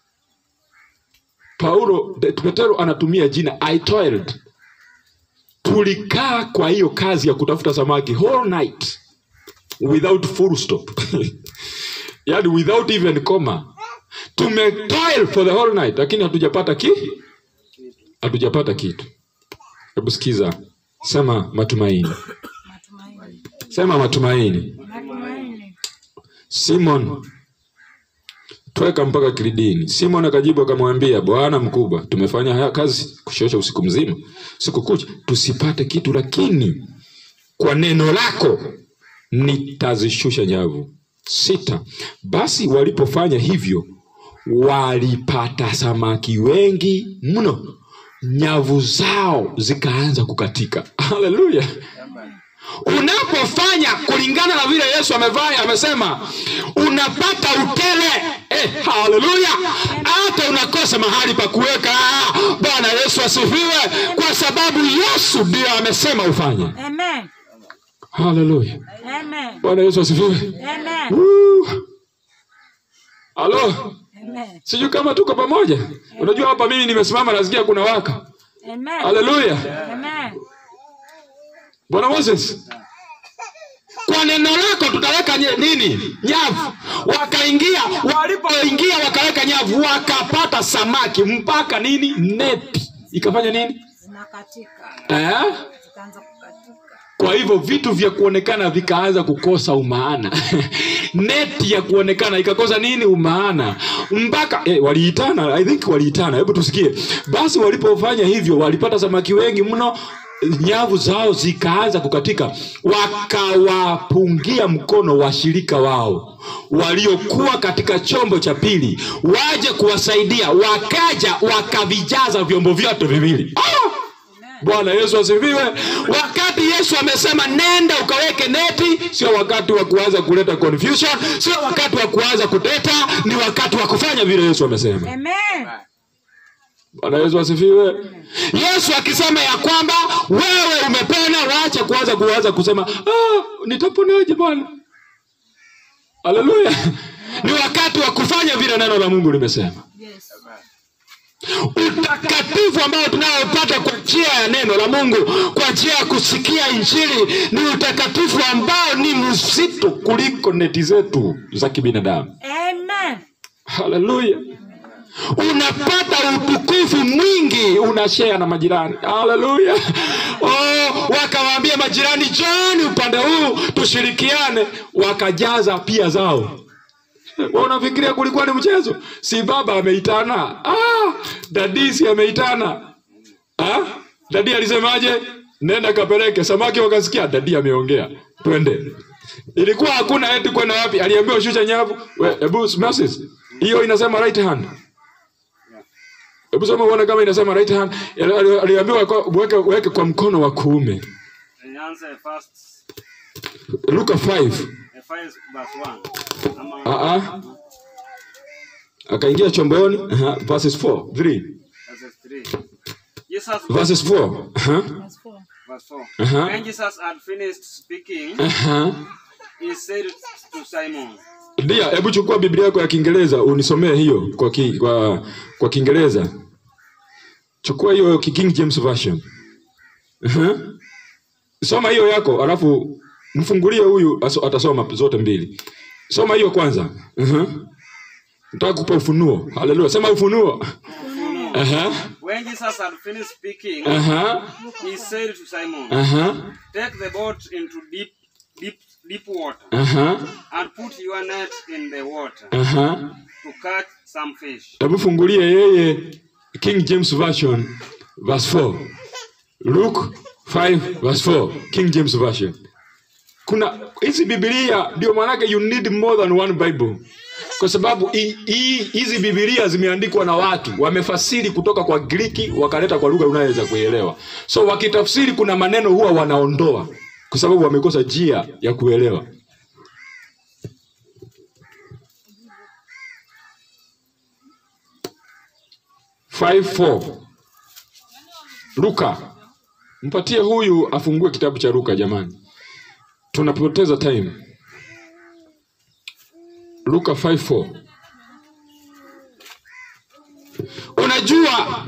paulo de- petero anatumia jina i toiled tulikaa kwa hiyo kazi ya kutafuta samaki whole night without full stop yani without even comma tumetoil for the whole night lakini hatujapata ki hatujapata kitu hebu sikiza sema matumaini Matumaini. sema matumaini Matumaini. simon tweka mpaka kilidini simon akajibu akamwambia bwana mkubwa tumefanya haya kazi kushosha usiku mzima siku kucha tusipate kitu lakini kwa neno lako nitazishusha nyavu sita basi walipofanya hivyo walipata samaki wengi mno nyavu zao zikaanza kukatika haleluya unapofanya kulingana na vile yesu amevaa amesema unapata utele eh, haleluya hata unakosa mahali pa kuweka bwana yesu asifiwe kwa sababu yesu ndio amesema ufanye Amen. haleluya Amen. bwana yesu asifiwe Amen. Woo. halo Amen. sijui kama tuko pamoja unajua hapa mimi nimesimama nasikia kuna waka Amen. haleluya Amen. bwana moses kwa neno lako tutaweka nye- nini nyavu wakaingia walipoingia wakaweka nyavu wakapata samaki mpaka nini neti ikafanya nini Zinakatika. eh? Zikaanza kukatika. kwa hivyo vitu vya kuonekana vikaanza kukosa umaana neti ya kuonekana ikakosa nini umaana mpaka eh, waliitana i think waliitana hebu tusikie basi walipofanya hivyo walipata samaki wengi mno nyavu zao zikaanza kukatika wakawapungia mkono washirika wao waliokuwa katika chombo cha pili waje kuwasaidia wakaja wakavijaza vyombo vyote viwili ah! bwana yesu asifiwe wakati yesu amesema nenda ukaweke neti sio wakati wa kuanza kuleta confusion sio wakati wa kuanza kuteta ni wakati wa kufanya vile yesu amesema Amen. bwana yesu asifiwe yesu akisema ya kwamba wewe umepona waache kuanza kuanza kusema ah, nitaponaje bwana haleluya ni wakati wa kufanya vile neno la mungu limesema Yes. utakatifu ambao tunaopata kwa njia ya neno la mungu kwa njia ya kusikia injili ni utakatifu ambao ni mzito kuliko neti zetu za kibinadamu Amen. haleluya unapata utukufu mwingi unashea na majirani haleluya oh, wakawaambia majirani joni upande huu tushirikiane wakajaza pia zao Wewe unafikiria kulikuwa ni mchezo si baba ameitana ah, dadisi ameitana ah, dadi alisemaje nenda kapeleke samaki wakasikia dadi ameongea twende ilikuwa hakuna eti kwenda wapi aliambiwa shusha nyavu We, hebu Moses hiyo inasema right hand hebu soma uone kama inasema right hand Ali- ali- aliambiwa kwa- weke, weke kwa mkono wa kuume Nianze first luka 5 eh, five verse one. Ama Ah, ah. akaingia chomboni aha, verses 4 3 verse three. Jesus verses 4 aha, Verse four. verse four. Uh-huh. When Jesus had finished speaking, aha. he said to Simon, ndia hebu chukua biblia yako ya kiingereza unisomee hiyo kwa ki, kwa, kwa kiingereza chukua hiyo ki- king james version Aha. soma hiyo yako alafu mfungulie huyu aso- atasoma zote mbili soma hiyo kwanza Aha. nataka kupa ufunuo haleluya sema ufunuo Aha. When Jesus had finished speaking, Aha. he said to Simon, Aha. Take the boat into deep, deep, deep water Aha. and put your net in the water Aha. to catch some fish. hebu fungulie yeye king james version verse 4 luke 5 verse 4 king james version kuna hizi bibilia ndio maanake you need more than one bible kwa sababu hi- hi- hizi bibilia zimeandikwa na watu wamefasiri kutoka kwa griki wakaleta kwa lugha unayoweza kuielewa so wakitafsiri kuna maneno huwa wanaondoa kwa sababu wamekosa njia ya kuelewa. Five four. Luka, mpatie huyu afungue kitabu cha Luka jamani, tunapoteza time. Luka 5:4. Unajua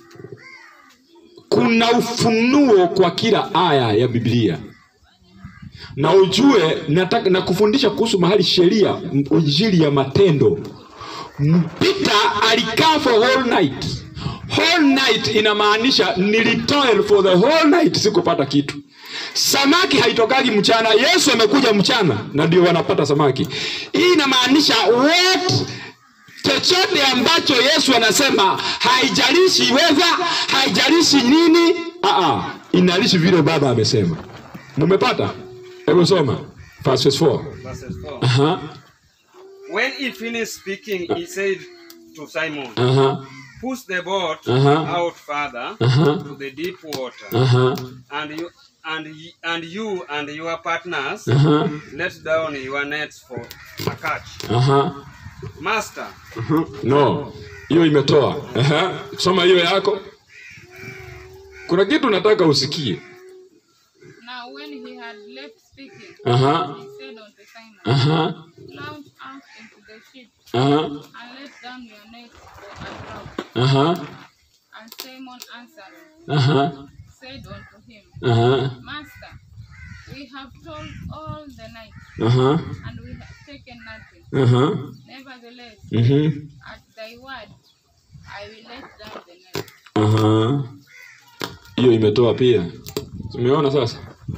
kuna ufunuo kwa kila aya ya Biblia, na ujue nataka na kufundisha kuhusu mahali sheria, m- injili ya matendo. M- Peter alikaa for whole night. Whole night inamaanisha nilitoil for the whole night, sikupata kitu. Samaki haitokagi mchana. Yesu amekuja mchana na ndio wanapata samaki. Hii inamaanisha what chochote ambacho Yesu anasema haijalishi weather, haijalishi nini, aa, inalishi vile Baba amesema. Mumepata? Hebu soma verse 4. Verses 4. Aha, When he finished speaking, he said to Simon, aha, Push the boat Uh-huh. out further Uh-huh. to the deep water, aha, and you and y- and you and your partners aha, let down your nets for a catch. aha. Master, No, hiyo imetoa. Aha, soma hiyo yako. Kuna kitu nataka usikie. Now when he had left speaking, Aha, he said unto Simon, aha, Launch out into the ship, aha, and let down your nets for a draught. aha, And Simon answering aha, said unto him, aha, Master, we have toiled all the night, aha, and we have taken nothing. aha, Nevertheless, mhm, at thy word, I will let down the net. aha. Hiyo imetoa pia. Tumeona sasa.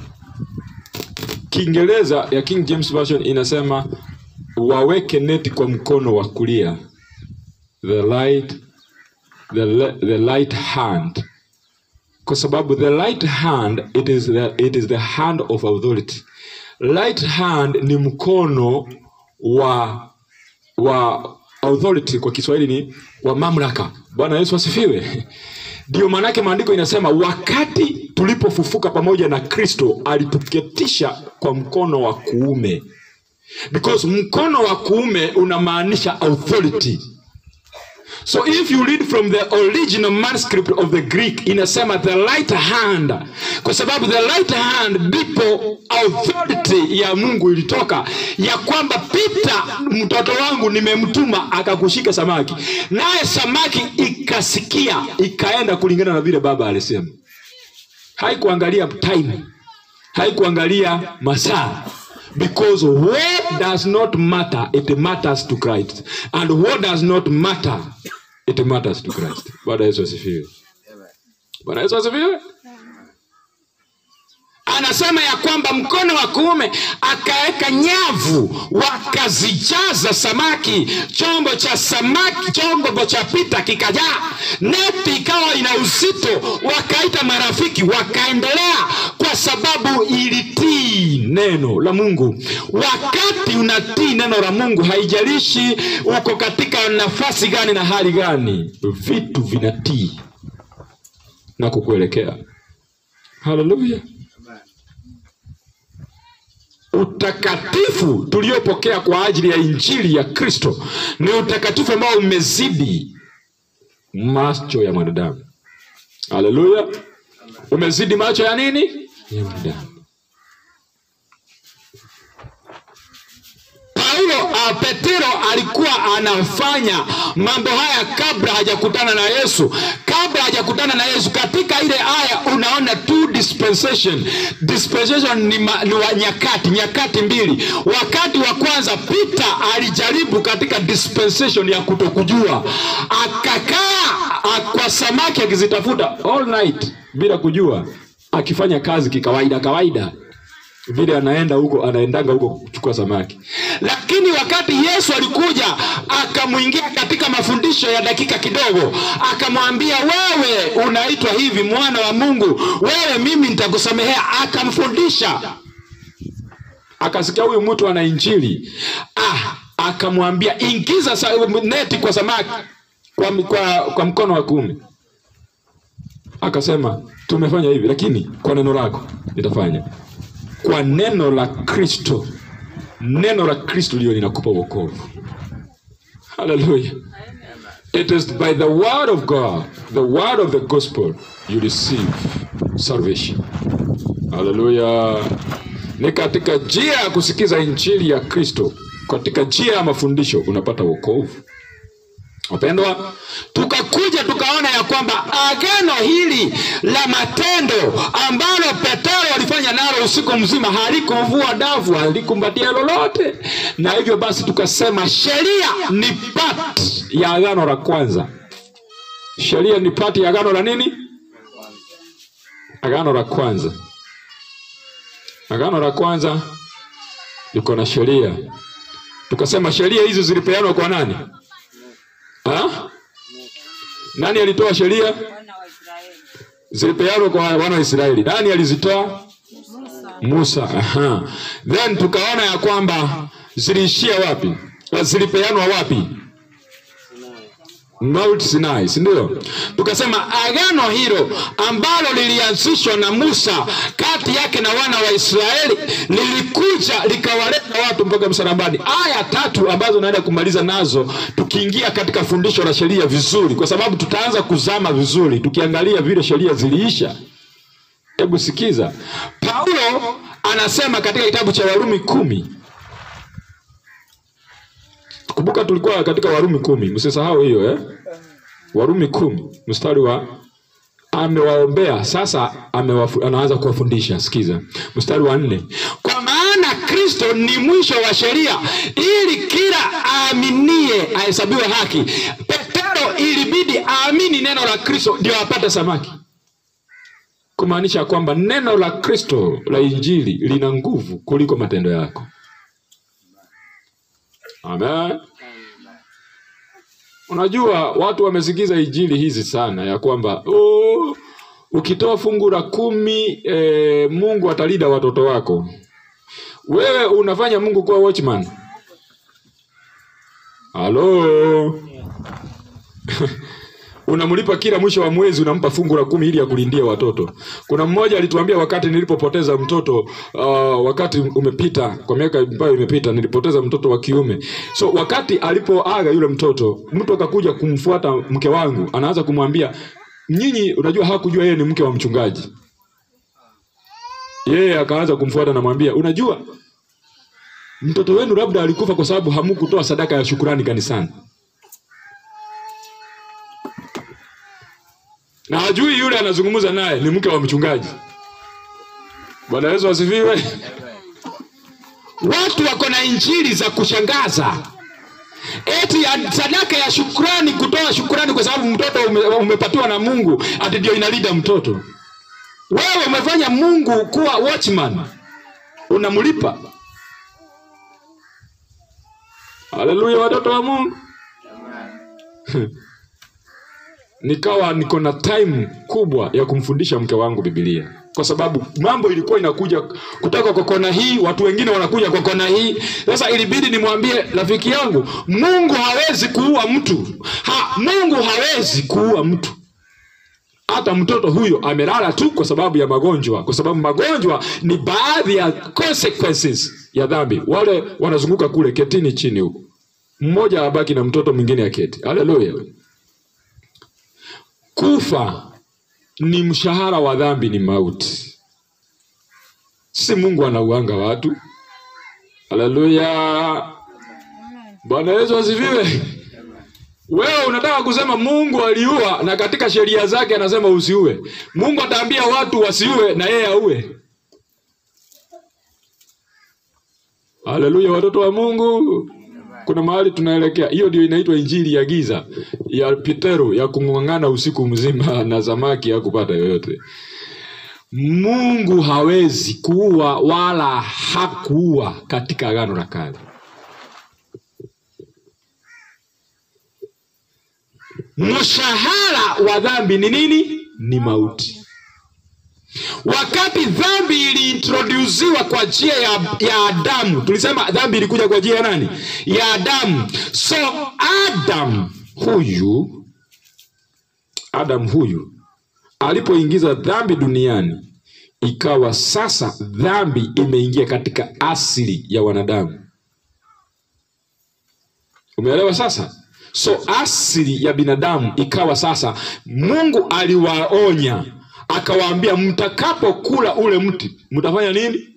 Kiingereza ya King James Version inasema waweke neti kwa mkono wa kulia. The light the, le- the light hand kwa sababu the right hand it is the, it is the hand of authority right hand ni mkono wa wa authority kwa kiswahili ni wa mamlaka bwana yesu asifiwe ndio maanake maandiko inasema wakati tulipofufuka pamoja na kristo alituketisha kwa mkono wa kuume because mkono wa kuume unamaanisha authority So if you read from the original manuscript of the Greek inasema the right hand, kwa sababu the right hand ndipo authority ya Mungu ilitoka ya kwamba Peter, mtoto wangu nimemtuma akakushika samaki, naye samaki ikasikia ikaenda kulingana na vile baba alisema. Haikuangalia time, haikuangalia masaa because what does not matter it matters to Christ and what does not matter it matters to Christ. Bwana Yesu asifiwe. Bwana Yesu asifiwe. Anasema ya kwamba mkono wa kuume akaweka nyavu, wakazijaza samaki. Chombo cha samaki, chombo cha Pita kikajaa, neti ikawa ina uzito. Wakaita marafiki, wakaendelea kwa sababu ilitii neno la Mungu. Wakati unatii neno la Mungu, haijalishi uko katika nafasi gani na hali gani, vitu vinatii na kukuelekea. Haleluya! Utakatifu tuliopokea kwa ajili ya injili ya Kristo ni utakatifu ambao umezidi macho ya mwanadamu. Haleluya! Umezidi macho ya nini? Ya mwanadamu. Paulo uh, Petero alikuwa anafanya mambo haya kabla hajakutana na Yesu. Kabla hajakutana na Yesu, katika ile aya unaona two dispensation. Dispensation ni, ma, ni wa nyakati, nyakati mbili. Wakati wa kwanza Peter alijaribu katika dispensation ya kutokujua, akakaa a- kwa samaki akizitafuta all night bila kujua, akifanya kazi kikawaida kawaida vile anaenda huko anaendanga huko kuchukua samaki lakini wakati yesu alikuja akamwingia katika mafundisho ya dakika kidogo akamwambia wewe unaitwa hivi mwana wa mungu wewe mimi nitakusamehea akamfundisha akasikia huyu mtu ana injili ah, akamwambia ingiza sa, neti kwa samaki kwa, kwa, kwa mkono wa kuume akasema tumefanya hivi lakini kwa neno lako nitafanya kwa neno la kristo neno la kristo liyo linakupa wokovu haleluya it is by the word of god the word of the gospel you receive salvation haleluya ni katika njia ya kusikiza injili ya kristo katika njia ya mafundisho unapata wokovu wapendwa tukakuja tukaona ya kwamba agano hili la matendo ambalo petero alifanya nalo usiku mzima halikumvua davu halikumbatia lolote na hivyo basi tukasema sheria ni part ya agano la kwanza sheria ni part ya agano la nini agano la kwanza agano la kwanza liko na sheria tukasema sheria hizi zilipeanwa kwa nani ha? nani alitoa sheria zilipeanwa kwa wana wa israeli nani alizitoa musa aha. then tukaona ya kwamba ziliishia wapi Na zilipeanwa wapi Mount Sinai, si ndio? Tukasema agano hilo ambalo lilianzishwa na Musa kati yake na wana wa Israeli lilikuja likawaleta watu mpaka msalabani. Aya tatu ambazo naenda kumaliza nazo tukiingia katika fundisho la sheria vizuri, kwa sababu tutaanza kuzama vizuri tukiangalia vile sheria ziliisha. Hebu sikiza, Paulo anasema katika kitabu cha Warumi kumi kumbuka tulikuwa katika warumi kumi msisahau hiyo eh? warumi kumi mstari wa amewaombea sasa amewafu, anaanza kuwafundisha sikiza mstari wa nne kwa maana kristo ni mwisho wa sheria ili kila aaminie ahesabiwe haki petero ilibidi aamini neno la kristo ndio apate samaki kumaanisha kwamba neno la kristo la injili lina nguvu kuliko matendo yako Amen. Unajua watu wamesikiza injili hizi sana ya kwamba oh, ukitoa fungu la kumi eh, Mungu atalinda watoto wako. Wewe unafanya Mungu kuwa watchman. Halo. unamlipa kila mwisho wa mwezi unampa fungu la kumi ili akulindia watoto kuna mmoja alituambia wakati nilipopoteza mtoto uh, wakati umepita kwa miaka ambayo imepita nilipoteza mtoto wa kiume so wakati alipoaga yule mtoto mtu akakuja kumfuata mke wangu anaanza kumwambia nyinyi unajua hakujua yeye ni mke wa mchungaji yeye akaanza kumfuata namwambia unajua mtoto wenu labda alikufa kwa sababu hamukutoa sadaka ya shukurani kanisani na hajui yule anazungumza naye ni mke wa mchungaji bwana yesu asifiwe watu wako na injili za kushangaza eti ya sadaka ya shukrani kutoa shukrani kwa sababu mtoto ume, umepatiwa na mungu ati ndio inalinda mtoto wewe umefanya mungu kuwa watchman unamlipa haleluya watoto wa mungu nikawa niko na time kubwa ya kumfundisha mke wangu bibilia kwa sababu mambo ilikuwa inakuja kutoka kwa kona hii watu wengine wanakuja kwa kona hii sasa ilibidi nimwambie rafiki yangu mungu hawezi kuua mtu ha, mungu hawezi kuua mtu hata mtoto huyo amelala tu kwa sababu ya magonjwa kwa sababu magonjwa ni baadhi ya consequences ya dhambi wale wanazunguka kule ketini chini huko mmoja abaki na mtoto mwingine aketi haleluya kufa ni mshahara wa dhambi ni mauti si mungu anauanga watu haleluya bwana yesu asifiwe wewe unataka kusema mungu aliua na katika sheria zake anasema usiue mungu ataambia watu wasiue na yeye aue haleluya watoto wa mungu kuna mahali tunaelekea hiyo ndio inaitwa injili ya giza ya petero ya kung'ang'ana usiku mzima na samaki ya kupata yoyote mungu hawezi kuua wala hakuua katika agano la kale mshahara wa dhambi ni nini ni mauti wakati dhambi iliintrodusiwa kwa njia ya, ya adamu tulisema dhambi ilikuja kwa njia ya nani ya adamu so adam huyu adam huyu alipoingiza dhambi duniani ikawa sasa dhambi imeingia katika asili ya wanadamu umeelewa sasa so asili ya binadamu ikawa sasa mungu aliwaonya akawaambia mtakapokula ule mti mtafanya nini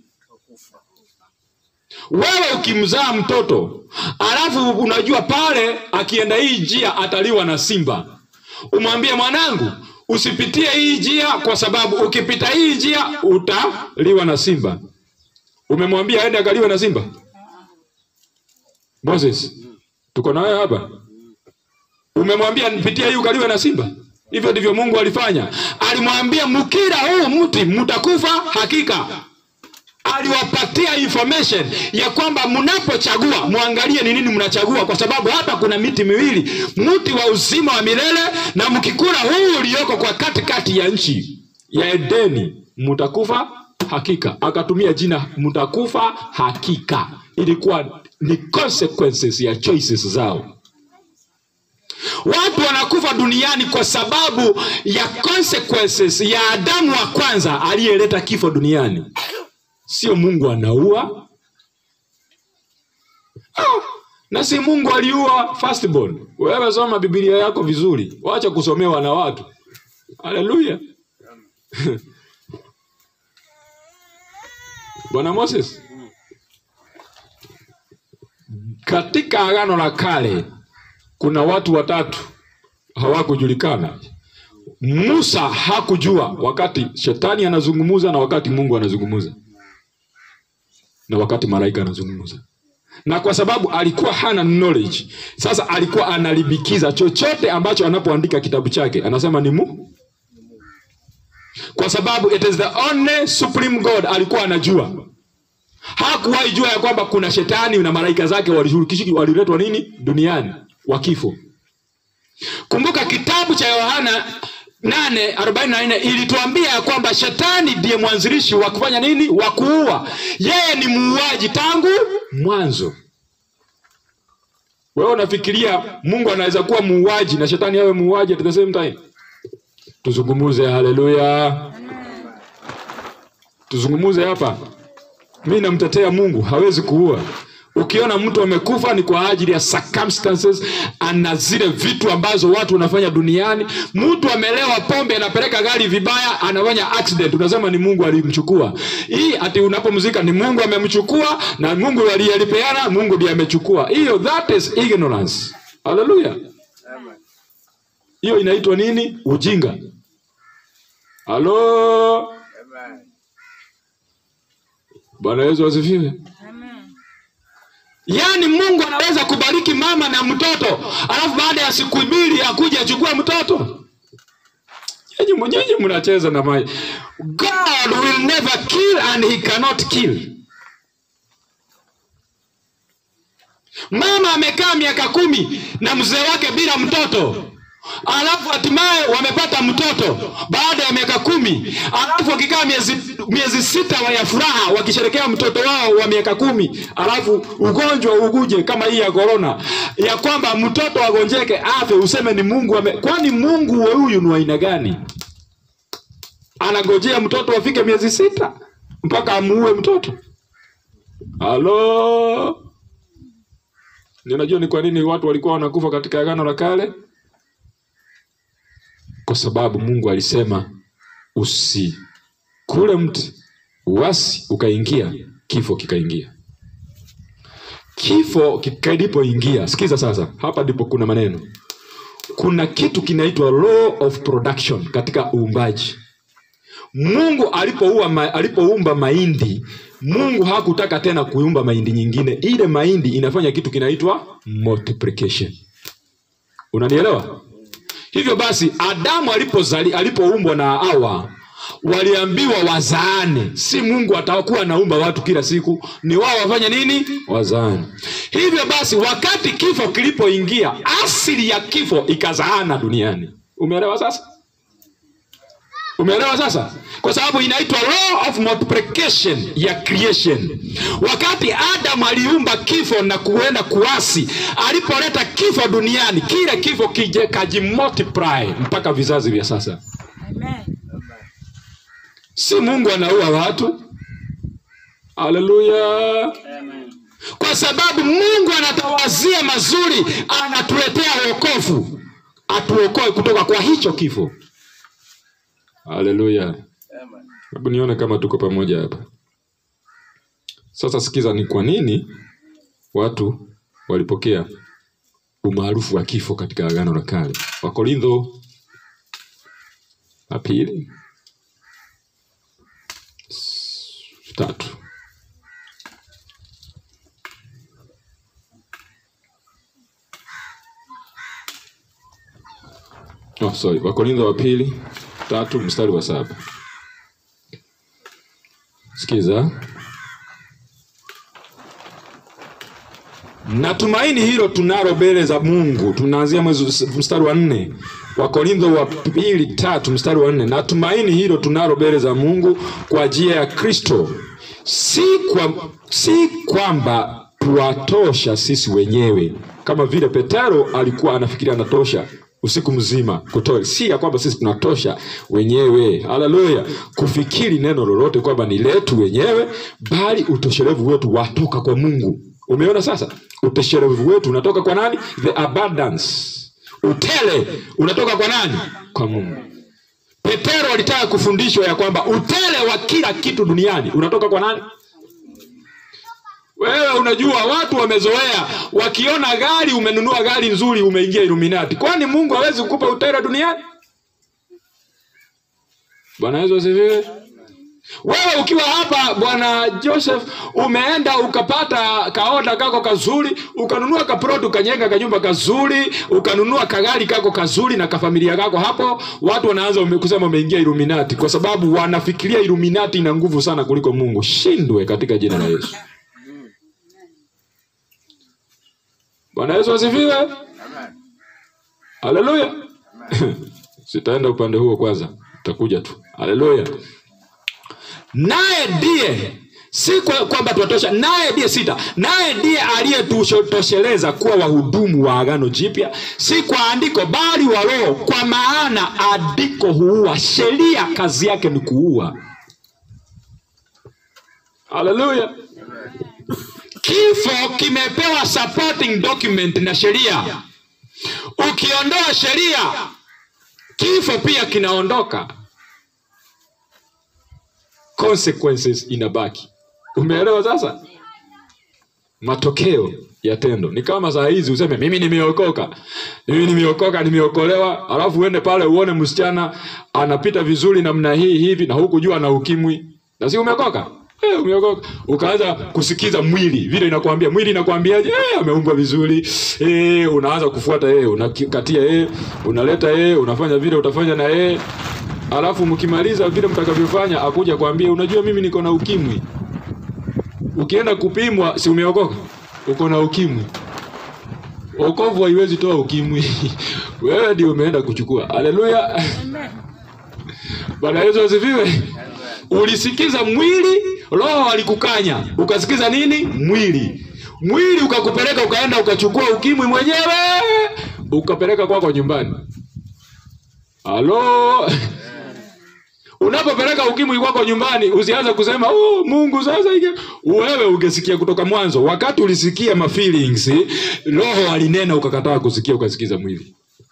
wewe ukimzaa mtoto alafu unajua pale akienda hii njia ataliwa na simba umwambie mwanangu usipitie hii njia kwa sababu ukipita hii njia utaliwa na simba umemwambia aende akaliwe na simba moses tuko na wewe hapa umemwambia nipitie hii ukaliwe na simba hivyo ndivyo mungu alifanya alimwambia mkila huu mti mtakufa hakika aliwapatia information ya kwamba mnapochagua mwangalie ni nini mnachagua kwa sababu hapa kuna miti miwili mti wa uzima wa milele na mkikula huu ulioko kwa katikati ya nchi ya edeni mtakufa hakika akatumia jina mtakufa hakika ilikuwa ni consequences ya choices zao watu wanakufa duniani kwa sababu ya consequences ya adamu wa kwanza aliyeleta kifo duniani sio mungu anaua ah, na si mungu aliua firstborn wewe soma bibilia yako vizuri wacha kusomewa na watu haleluya bwana moses katika agano la kale kuna watu watatu hawakujulikana musa hakujua wakati shetani anazungumuza na wakati mungu anazungumuza na wakati malaika anazungumza na kwa sababu alikuwa hana knowledge sasa alikuwa analibikiza chochote ambacho anapoandika kitabu chake anasema ni mu kwa sababu it is the only supreme god alikuwa anajua hakuwahi jua ya kwamba kuna shetani na malaika zake walishirikishiki waliletwa nini duniani wa kifo kumbuka kitabu cha yohana 8:44 ilituambia ya kwamba shetani ndiye mwanzilishi wa kufanya nini wa kuua yeye ni muuaji tangu mwanzo wewe unafikiria mungu anaweza kuwa muuaji na shetani awe muuaji at the same time tuzungumuze haleluya tuzungumuze hapa mi namtetea mungu hawezi kuua ukiona mtu amekufa ni kwa ajili ya circumstances ana zile vitu ambazo watu wanafanya duniani mtu amelewa pombe anapeleka gari vibaya anafanya accident unasema ni mungu alimchukua hii ati unapomzika ni mungu amemchukua na mungu aliyelipeana mungu ndiye amechukua hiyo that is ignorance haleluya hiyo inaitwa nini ujinga halo bwana yesu asifiwe yaani mungu anaweza kubariki mama na mtoto alafu baada ya siku mbili akuja achukua mtoto nyinyi mwenyewe mnacheza na maji god will never kill and he cannot kill mama amekaa miaka kumi na mzee wake bila mtoto alafu hatimaye wamepata mtoto baada ya miaka kumi alafu wakikaa miezi, miezi sita wa ya furaha wakisherekea mtoto wao wa miaka kumi alafu ugonjwa uguje kama hii ya korona ya kwamba mtoto agonjeke afe useme ni mungu ame... kwani mungu we huyu ni wa aina gani anagojea mtoto afike miezi sita mpaka amuue mtoto halo ninajua ni kwa nini watu walikuwa wanakufa katika agano la kale kwa sababu mungu alisema usikule mti uasi ukaingia kifo kikaingia kifo kilipoingia sikiza sasa hapa ndipo kuna maneno kuna kitu kinaitwa law of production katika uumbaji mungu alipoua ma, alipoumba mahindi mungu hakutaka tena kuumba mahindi nyingine ile mahindi inafanya kitu kinaitwa multiplication unanielewa hivyo basi adamu alipozali alipoumbwa na hawa waliambiwa wazaane si mungu atakuwa anaumba watu kila siku ni wao wafanye nini wazaane hivyo basi wakati kifo kilipoingia asili ya kifo ikazaana duniani umeelewa sasa umeelewa sasa kwa sababu inaitwa law of multiplication ya creation wakati adam aliumba kifo na kuenda kuasi alipoleta kifo duniani kile kifo kije kajimultiply mpaka vizazi vya sasa Amen. si mungu anaua watu haleluya Amen. kwa sababu mungu anatawazia mazuri anatuletea wokovu atuokoe kutoka kwa hicho kifo haleluya Amen. hebu nione kama tuko pamoja hapa sasa sikiza ni kwa nini watu walipokea umaarufu wa kifo katika agano la kale wakorintho la pili s- tatu oh, sorry wakorintho wa pili tatu mstari wa saba sikiza natumaini hilo tunalo mbele za mungu tunaanzia mwezi mstari wa nne wakorintho wa pili tatu mstari wa nne natumaini hilo tunalo mbele za mungu kwa njia ya kristo si, kwa, si kwamba tuwatosha sisi wenyewe kama vile petero alikuwa anafikiria anatosha usiku mzima kutoa si ya kwamba sisi tunatosha wenyewe haleluya kufikiri neno lolote kwamba ni letu wenyewe bali utoshelevu wetu watoka kwa mungu umeona sasa utoshelevu wetu unatoka kwa nani the abundance utele unatoka kwa nani kwa mungu petero alitaka kufundishwa ya kwamba utele wa kila kitu duniani unatoka kwa nani wewe unajua watu wamezoea wakiona gari umenunua gari nzuri umeingia iluminati kwani mungu hawezi kukupa utele duniani bwana yesu asifiwe wewe ukiwa hapa bwana joseph umeenda ukapata kaoda kako kazuri ukanunua kaproti ukanyenga kanyumba kazuri ukanunua kagari kako kazuri na kafamilia kako hapo watu wanaanza ume- kusema umeingia iluminati kwa sababu wanafikiria iluminati ina nguvu sana kuliko mungu shindwe katika jina la yesu bwana yesu asifiwe Amen. haleluya sitaenda upande huo kwanza utakuja tu haleluya naye ndiye si kwa- kwamba tuwatosha naye ndiye sita naye ndiye aliyetutosheleza kuwa wahudumu wa agano jipya si kwa andiko bali wa roho kwa maana andiko huua sheria kazi yake ni kuua haleluya kifo kimepewa supporting document na sheria ukiondoa sheria kifo pia kinaondoka consequences inabaki umeelewa sasa matokeo ya tendo ni kama saa hizi useme mimi nimeokoka mimi nimeokoka nimeokolewa alafu uende pale uone msichana anapita vizuri namna hii hivi na huku jua na ukimwi na si umeokoka Eh, umeokoka ukaanza kusikiza mwili vile inakwambia mwili inakwambiaje eh, ameumbwa vizuri eh, unaanza kufuata yeye unakatia yeye unaleta yeye unafanya vile utafanya na yeye alafu mkimaliza vile mtakavyofanya akuja kwambia unajua mimi niko na ukimwi ukienda kupimwa si umeokoka uko na ukimwi okovu haiwezi toa ukimwi wewe ndio umeenda kuchukua haleluya bwana yesu asifiwe ulisikiza mwili roho alikukanya ukasikiza nini mwili mwili ukakupeleka ukaenda ukachukua ukimwi mwenyewe ukapeleka kwako nyumbani halo unapopeleka ukimwi kwako nyumbani usianze kusema oh, mungu sasa ike wewe ungesikia kutoka mwanzo wakati ulisikia mafeelings roho alinena ukakataa kusikia ukasikiza mwili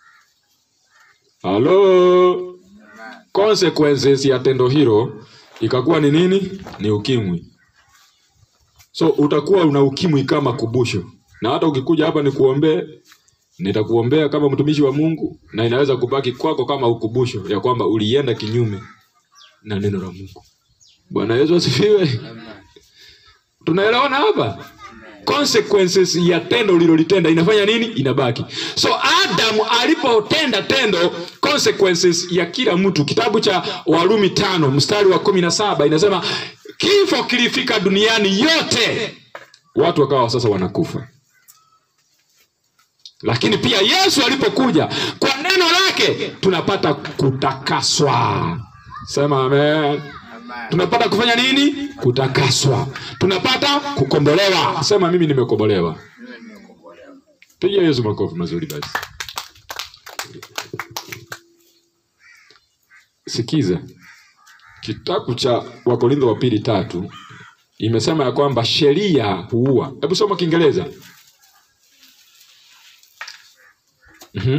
halo consequences ya tendo hilo ikakuwa ni nini ni ukimwi so utakuwa una ukimwi kama kubusho na hata ukikuja hapa nikuombee nitakuombea kama mtumishi wa mungu na inaweza kubaki kwako kama ukumbusho ya kwamba ulienda kinyume na neno la mungu bwana yesu asifiwe tunaelewana hapa consequences ya tendo ulilolitenda inafanya nini inabaki so adamu alipotenda tendo consequences ya kila mtu kitabu cha warumi tano mstari wa kumi na saba inasema kifo kilifika duniani yote watu wakawa sasa wanakufa lakini pia yesu alipokuja kwa neno lake tunapata kutakaswa sema amen tunapata kufanya nini kutakaswa tunapata kukombolewa sema mimi nimekombolewa piga yesu makofi mazuri basi sikiza kitabu cha wakorintho wa pili tatu imesema ya kwamba sheria huua hebu soma kiingereza mm-hmm.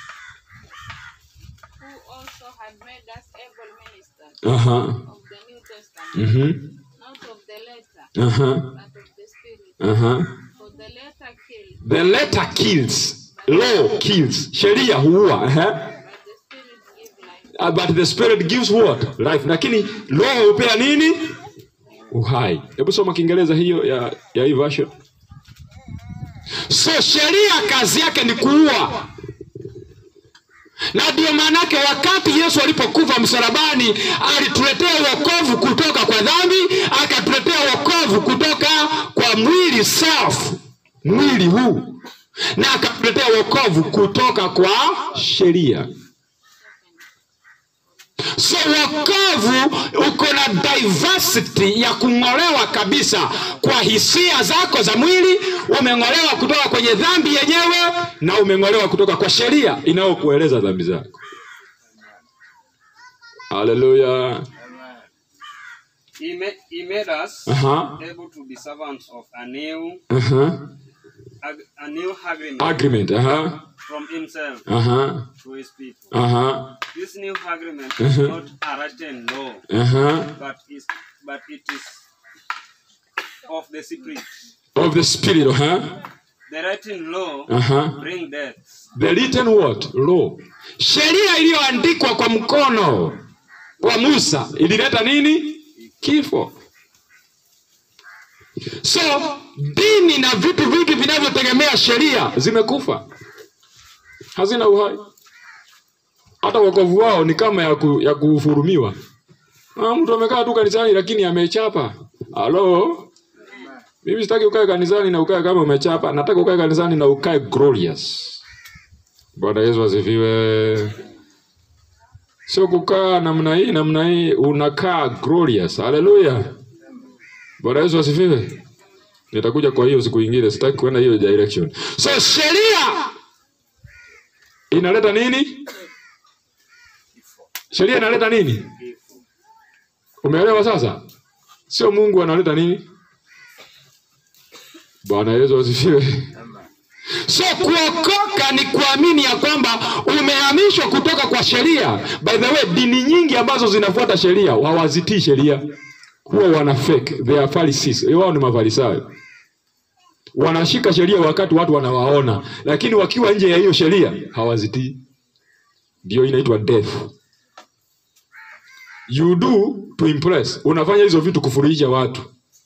who also had made us able ministers Aha. of the New Testament, Mm-hmm. not of the letter, Aha. but of the Spirit. Aha. For the letter killed, the letter kills law kills sheria huua Aha. but the Spirit gives life. Uh, but the spirit gives what life lakini roho hupea nini uhai hebu soma kiingereza hiyo ya, ya hii version so sheria kazi yake ni kuua na ndio maanake wakati yesu alipokufa msalabani alituletea wokovu kutoka kwa dhambi akatuletea wokovu kutoka kwa mwili self mwili huu na akatuletea wokovu kutoka kwa sheria so wokovu uko na diversity ya kung'olewa kabisa kwa hisia zako za mwili umeng'olewa kutoka kwenye dhambi yenyewe na umeng'olewa kutoka kwa sheria inayokueleza dhambi zako haleluya He, ma- he made us Aha. able to be servants of a new, Aha. ag- a new agreement agreement aha from himself aha to his people. aha This new agreement is not a written law, aha but is but it is of the spirit. of the spirit aha The written law aha bring death, the written what law sheria iliyoandikwa kwa mkono wa musa ilileta nini kifo so dini na vitu vingi vinavyotegemea sheria zimekufa hazina uhai hata wokovu wao ni kama ya, ku, ya kuhurumiwa ah, mtu amekaa tu kanisani lakini amechapa halo mimi sitaki ukae kanisani na ukae kama umechapa nataka ukae kanisani na ukae glorious bwana yesu asifiwe sio kukaa namna hii namna hii unakaa glorious haleluya bwana yesu asifiwe nitakuja kwa hiyo siku ingine sitaki kuenda hiyo direction so sheria inaleta nini sheria inaleta nini umeelewa sasa sio mungu analeta nini bwana yesu asifiwe so kuokoka ni kuamini ya kwamba umehamishwa kutoka kwa sheria by the way dini nyingi ambazo zinafuata sheria hawazitii sheria huwa wana fake they are Pharisees. wao ni mafarisayo wanashika sheria wakati watu wanawaona lakini wakiwa nje ya hiyo sheria hawazitii ndio inaitwa death you do to impress unafanya hizo vitu kufurahisha watu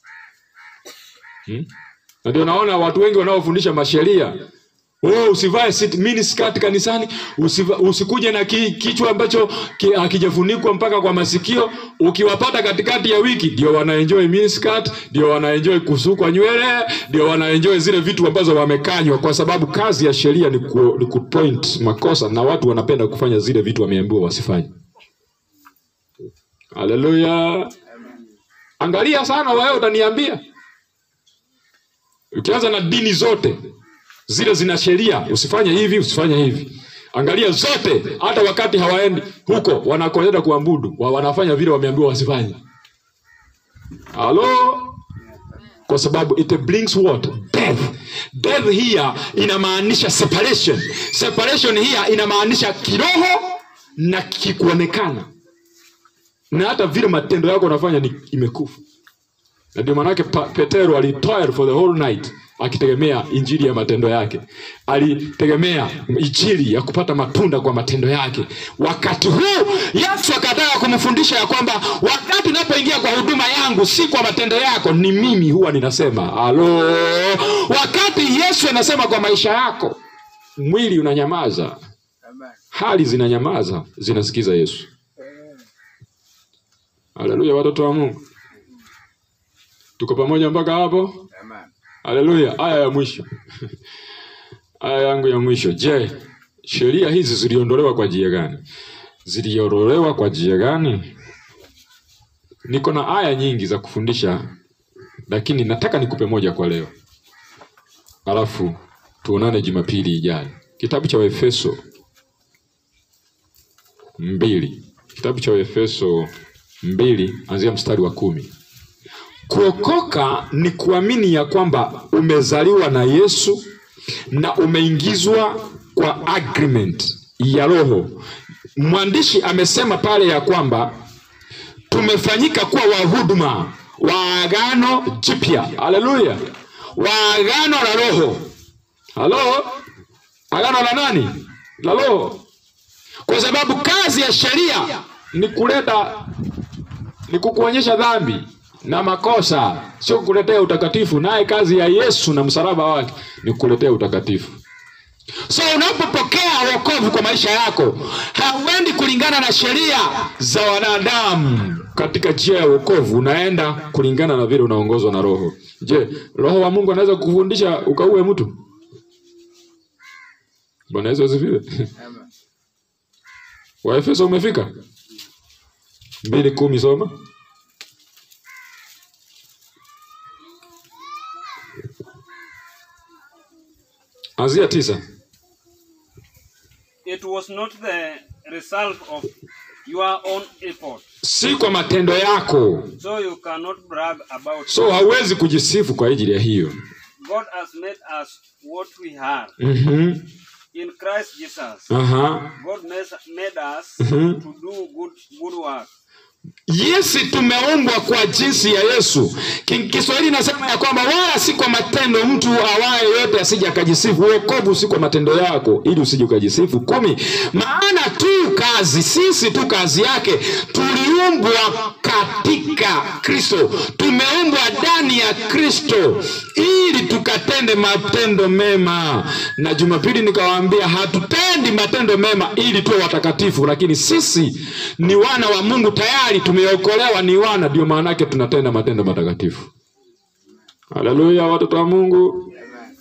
hmm? na ndio naona watu wengi wanaofundisha masheria Oh, usivae sit- mini skirt kanisani usiva, usikuje na ki, kichwa ambacho ki, hakijafunikwa mpaka kwa masikio ukiwapata katikati ya wiki ndio wanaenjoy mini skirt ndio wanaenjoy kusukwa nywele ndio wanaenjoy zile vitu ambazo wamekanywa kwa sababu kazi ya sheria ni, ku, ni kupoint makosa na watu wanapenda kufanya zile vitu wameambiwa wasifanye haleluya angalia sana wewe utaniambia ukianza na dini zote zile zina sheria usifanye hivi usifanye hivi angalia zote hata wakati hawaendi huko wanakoenda kuabudu wa wanafanya vile wameambiwa wasifanye halo kwa sababu it brings what death death here inamaanisha separation separation here inamaanisha kiroho na kikuonekana na hata vile matendo yako unafanya ni imekufa na ndio maanake Pa- petero alitoil for the whole night akitegemea injili ya matendo yake alitegemea injili ya kupata matunda kwa matendo yake wakati huu yesu akataka kumfundisha ya kwamba wakati unapoingia kwa huduma yangu si kwa matendo yako ni mimi huwa ninasema halo wakati yesu anasema kwa maisha yako mwili unanyamaza hali zinanyamaza zinasikiza yesu haleluya watoto wa mungu tuko pamoja mpaka hapo haleluya aya ya mwisho aya yangu ya mwisho je sheria hizi ziliondolewa kwa njia gani ziliondolewa kwa njia gani niko na aya nyingi za kufundisha lakini nataka nikupe moja kwa leo alafu tuonane jumapili ijayo kitabu cha waefeso mbili kitabu cha waefeso mbili anzia mstari wa kumi. Kuokoka ni kuamini ya kwamba umezaliwa na Yesu na umeingizwa kwa agreement ya Roho. Mwandishi amesema pale ya kwamba tumefanyika kuwa wahuduma wa agano jipya. Haleluya, wa agano la Roho. Halo, agano la nani? La Roho, kwa sababu kazi ya sheria ni kuleta ni kukuonyesha dhambi na makosa, sio kukuletea utakatifu. Naye kazi ya Yesu na msalaba wake ni kukuletea utakatifu. So unapopokea wokovu kwa maisha yako, hauendi kulingana na sheria za wanadamu katika njia ya wokovu, unaenda kulingana na vile unaongozwa na Roho. Je, Roho wa Mungu anaweza kukufundisha ukaue mtu? Bwana Yesu asifiwe. Waefeso umefika mbili kumi, soma. Anzia tisa. It was not the result of your own effort, Si kwa matendo yako, so you cannot brag about it. so hauwezi kujisifu kwa ajili ya hiyo. God has made us what we are Mhm. in Christ Jesus. Aha. God mes- made us Mhm. to do good good work. Yesi tumeumbwa kwa jinsi ya Yesu. Ki- Kiswahili nasema ya kwamba wala si kwa matendo mtu awaye yote asije akajisifu. Wokovu si kwa matendo yako ili usije ukajisifu. kumi. Maana tu kazi sisi tu kazi yake tuliumbwa katika Kristo, tumeumbwa ndani ya Kristo ili tukatende matendo mema. Na Jumapili nikawaambia hatutendi matendo mema ili tuwe watakatifu, lakini sisi ni wana wa Mungu tayari, tumeokolewa, ni wana, ndio maana yake tunatenda matendo matakatifu. Haleluya, watoto wa Mungu,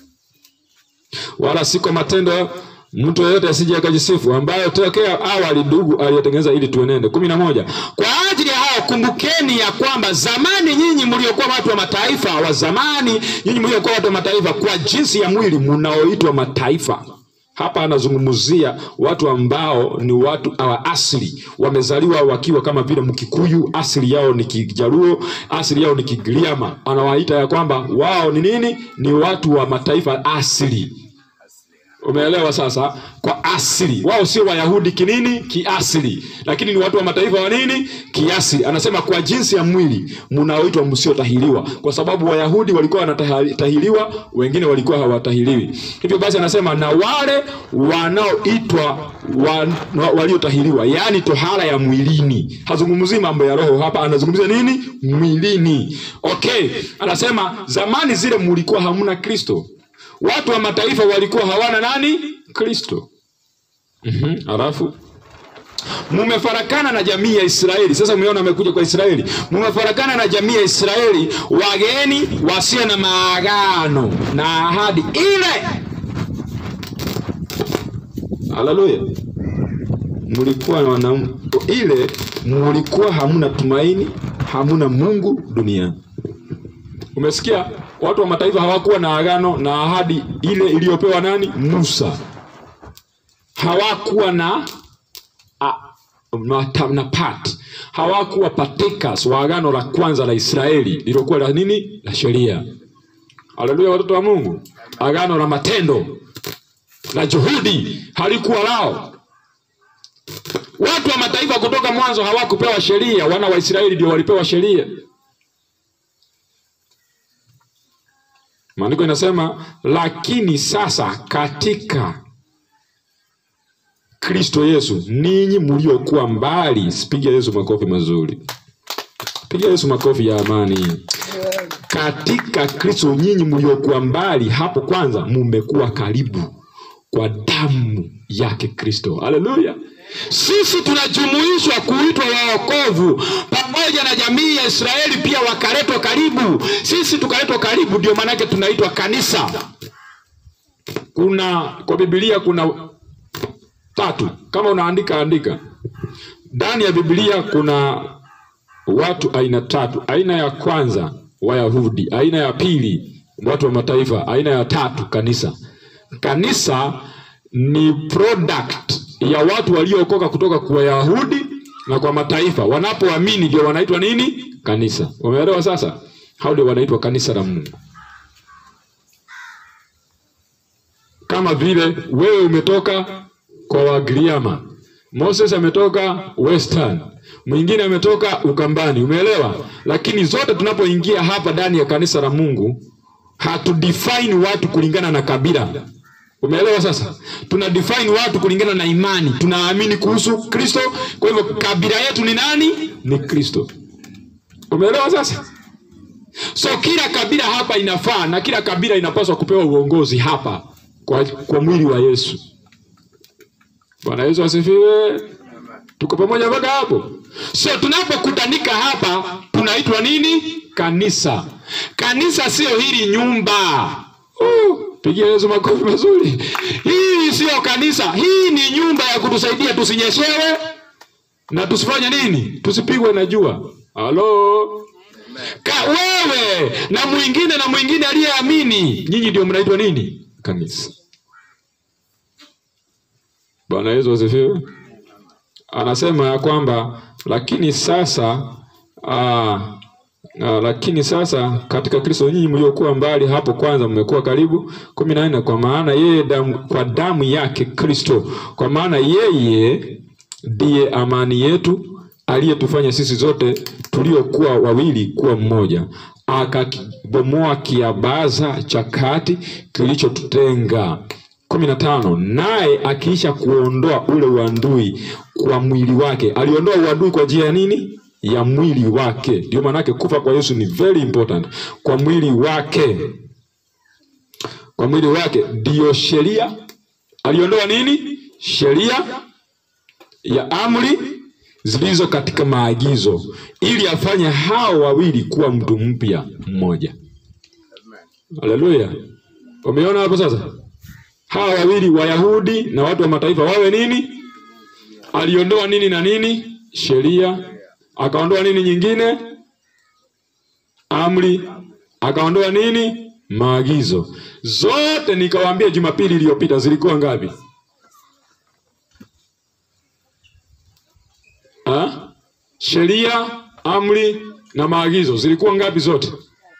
wala si kwa matendo mtu yeyote asije akajisifu, ambayo tokea awali ndugu aliyetengeneza ili tuenende. kumi na moja. Kwa ajili ya hao kumbukeni ya kwamba zamani nyinyi mliokuwa watu wa mataifa, wa zamani nyinyi mliokuwa watu wa mataifa, kwa jinsi ya mwili mnaoitwa mataifa. Hapa anazungumzia watu ambao ni watu wa asili, wamezaliwa wakiwa kama vile Mkikuyu, asili yao ni Kijaluo, asili yao ni Kigiriama. Anawaita ya kwamba wao ni nini? Ni watu wa mataifa asili. Umeelewa sasa? Kwa asili wao sio Wayahudi kinini, kiasili, lakini ni watu wa mataifa wa nini, kiasili. Anasema kwa jinsi ya mwili mnaoitwa msiotahiriwa, kwa sababu Wayahudi walikuwa wanatahiriwa, wengine walikuwa hawatahiriwi. Hivyo basi, anasema na wale wanaoitwa wa, wa, waliotahiriwa, yaani tohara ya mwilini. Hazungumzii mambo ya roho hapa, anazungumzia nini? Mwilini. Okay, anasema zamani zile mlikuwa hamna Kristo watu wa mataifa walikuwa hawana nani? Kristo. Mhm, Alafu mumefarakana na jamii ya Israeli. Sasa umeona amekuja kwa Israeli, mumefarakana na jamii ya Israeli, wageni wasio na maagano na ahadi ile. Haleluya! Mlikuwa na wanaume ile, mlikuwa hamuna tumaini, hamuna Mungu duniani. Umesikia? Watu wa mataifa hawakuwa na agano na ahadi ile iliyopewa nani? Musa. Hawakuwa na a, na, na part. Hawakuwa partakers wa agano la kwanza la Israeli lililokuwa la nini? La sheria. Haleluya, watoto wa Mungu. Agano la matendo la juhudi halikuwa lao. Watu wa mataifa kutoka mwanzo hawakupewa sheria, wana wa Israeli ndio walipewa sheria. Maandiko inasema lakini sasa katika Kristo Yesu ninyi mliokuwa mbali. Piga Yesu makofi mazuri, piga Yesu makofi ya amani. Katika Kristo nyinyi mliokuwa mbali hapo kwanza mumekuwa karibu kwa damu yake Kristo. Haleluya! Sisi tunajumuishwa kuitwa waokovu pamoja na jamii ya Israeli, pia wakaletwa karibu. Sisi tukaletwa karibu, ndio maanake tunaitwa kanisa. Kuna kwa Biblia kuna tatu, kama unaandika andika. Ndani ya Biblia kuna watu aina tatu. Aina ya kwanza Wayahudi, aina ya pili watu wa mataifa, aina ya tatu kanisa. Kanisa ni product ya watu waliookoka kutoka kwa Wayahudi na kwa mataifa. Wanapoamini ndio wanaitwa nini? Kanisa. Umeelewa sasa? Hao ndio wanaitwa kanisa la Mungu. Kama vile wewe umetoka kwa Wagiriama, Moses ametoka Western, mwingine ametoka Ukambani. Umeelewa? Lakini zote tunapoingia hapa ndani ya kanisa la Mungu hatudefine watu kulingana na kabila. Umeelewa sasa? Tuna define watu kulingana na imani. Tunaamini kuhusu Kristo, kwa hivyo kabila yetu ni nani? Ni Kristo. Umeelewa sasa? So kila kabila hapa inafaa na kila kabila inapaswa kupewa uongozi hapa kwa, kwa mwili wa Yesu. Bwana Yesu asifiwe. Tuko pamoja mpaka hapo? So tunapokutanika hapa tunaitwa nini? Kanisa. Kanisa sio hili nyumba. Uh, pigia Yesu makofi mazuri. Hii sio kanisa, hii ni nyumba ya kutusaidia tusinyeshewe na tusifanye nini? Tusipigwe na jua. Halo. Ka wewe na mwingine na mwingine aliyeamini, nyinyi ndio mnaitwa nini? Kanisa. Bwana Yesu asifiwe. Anasema ya kwamba lakini sasa aa, aa, lakini sasa katika Kristo nyinyi mliokuwa mbali hapo kwanza mmekuwa karibu. kumi na nne kwa maana yeye damu, kwa damu yake Kristo, kwa maana yeye ndiye amani yetu aliyetufanya sisi zote tuliokuwa wawili kuwa mmoja, akakibomoa kiabaza cha kati kilichotutenga. kumi na tano naye akiisha kuondoa ule uadui kwa mwili wake. Aliondoa uadui kwa njia ya nini? Ya mwili wake. Ndio maanake kufa kwa Yesu ni very important. Kwa mwili wake, kwa mwili wake ndiyo sheria. Aliondoa nini? Sheria ya amri zilizo katika maagizo, ili afanye hao wawili kuwa mtu mpya mmoja. Haleluya! Umeona hapo sasa? hawa wawili Wayahudi na watu wa mataifa wawe nini? Aliondoa nini na nini? Sheria. Akaondoa nini nyingine? Amri. Akaondoa nini? Maagizo. Zote nikawaambia Jumapili iliyopita zilikuwa ngapi? Ha? Sheria, amri na maagizo zilikuwa ngapi zote?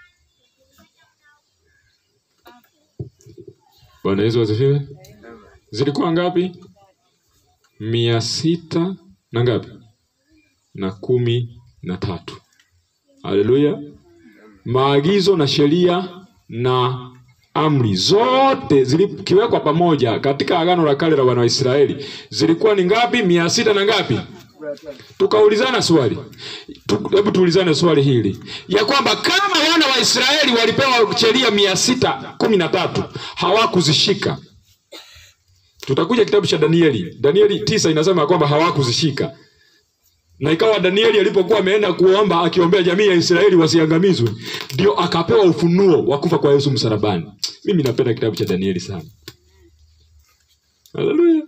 Bwana Yesu asifiwe. Zilikuwa ngapi? mia sita na ngapi? Na kumi na tatu. Haleluya! Maagizo na sheria na amri zote zilikiwekwa pamoja katika agano la kale la wana wa Israeli zilikuwa ni ngapi? mia sita na ngapi? Tukaulizana swali, Tu- hebu tuulizane swali hili ya kwamba kama wana wa Israeli walipewa sheria mia sita kumi na tatu hawakuzishika, tutakuja kitabu cha Danieli. Danieli tisa inasema ya kwamba hawakuzishika, na ikawa Danieli alipokuwa ameenda kuomba akiombea jamii ya Israeli wasiangamizwe, ndio akapewa ufunuo wa kufa kwa Yesu msalabani. Mimi napenda kitabu cha Danieli sana. Haleluya.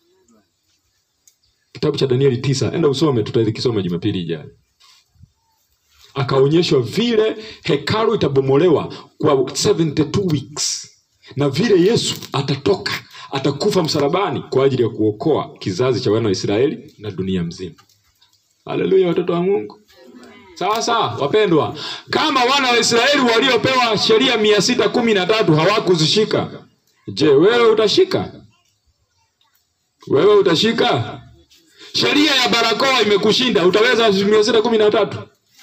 Kitabu cha Danieli tisa, enda usome, tutakisoma Jumapili ijayo. Akaonyeshwa vile hekalu itabomolewa kwa 72 weeks na vile Yesu atatoka atakufa msalabani kwa ajili ya kuokoa kizazi cha wana wa Israeli na dunia mzima. Haleluya, watoto wa Mungu. Sasa wapendwa, kama wana wa Israeli waliopewa sheria mia sita kumi na tatu hawakuzishika, je, wewe utashika? Wewe utashika? Sheria ya barakoa imekushinda, utaweza mia sita kumi na tatu?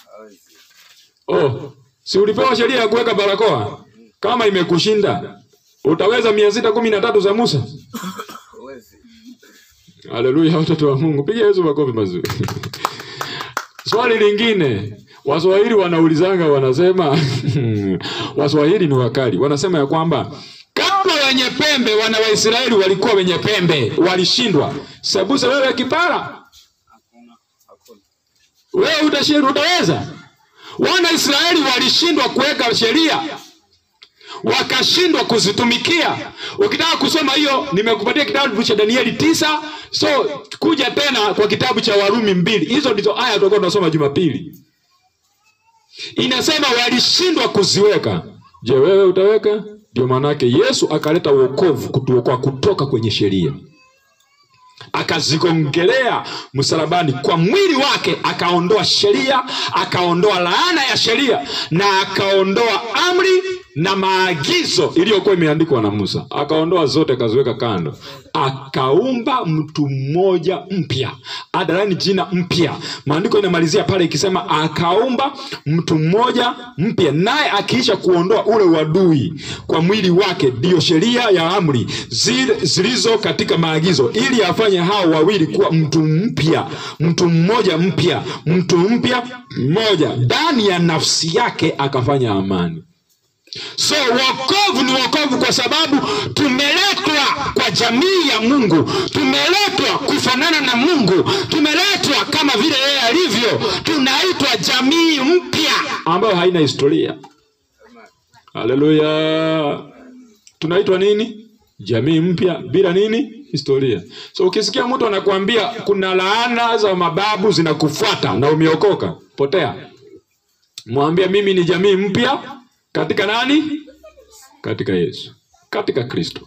Oh, si ulipewa sheria ya kuweka barakoa? Kama imekushinda, utaweza mia sita kumi na tatu za Musa? Huwezi. Haleluya, watoto wa Mungu, piga Yesu makofi mazuri. Swali lingine, Waswahili wanaulizanga, wanasema Waswahili ni wakali, wanasema ya kwamba kama wenye pembe wana wa Israeli walikuwa wenye pembe walishindwa, sebuse wewe kipara, Hakuna. Hakuna. wewe utashindwa, utaweza? Wana Israeli walishindwa kuweka sheria, wakashindwa kuzitumikia. Ukitaka kusoma hiyo, nimekupatia kitabu cha Danieli tisa. So kuja tena kwa kitabu cha Warumi mbili. Hizo ndizo aya tutakuwa tunasoma Jumapili. Inasema walishindwa kuziweka. Je, wewe utaweka? Ndio maanake Yesu akaleta wokovu kutuokoa kutoka kwenye sheria. akazigongelea msalabani kwa mwili wake, akaondoa sheria, akaondoa laana ya sheria na akaondoa amri na maagizo iliyokuwa imeandikwa na Musa, akaondoa zote, akaziweka kando, akaumba mtu mmoja mpya. Adalani jina mpya, maandiko inamalizia pale ikisema akaumba mtu mmoja mpya, naye akiisha kuondoa ule uadui kwa mwili wake, ndiyo sheria ya amri zile zilizo katika maagizo, ili afanye hao wawili kuwa mtu mpya, mtu mmoja mpya, mtu mpya mmoja, ndani ya nafsi yake akafanya amani. So wokovu ni wokovu kwa sababu tumeletwa kwa jamii ya Mungu, tumeletwa kufanana na Mungu, tumeletwa kama vile yeye alivyo. Tunaitwa jamii mpya ambayo haina historia. Haleluya! Tunaitwa nini? Jamii mpya bila nini? Historia. So ukisikia mtu anakuambia kuna laana za mababu zinakufuata na umeokoka, potea. Mwambie mimi ni jamii mpya katika nani? Katika Yesu, katika Kristo.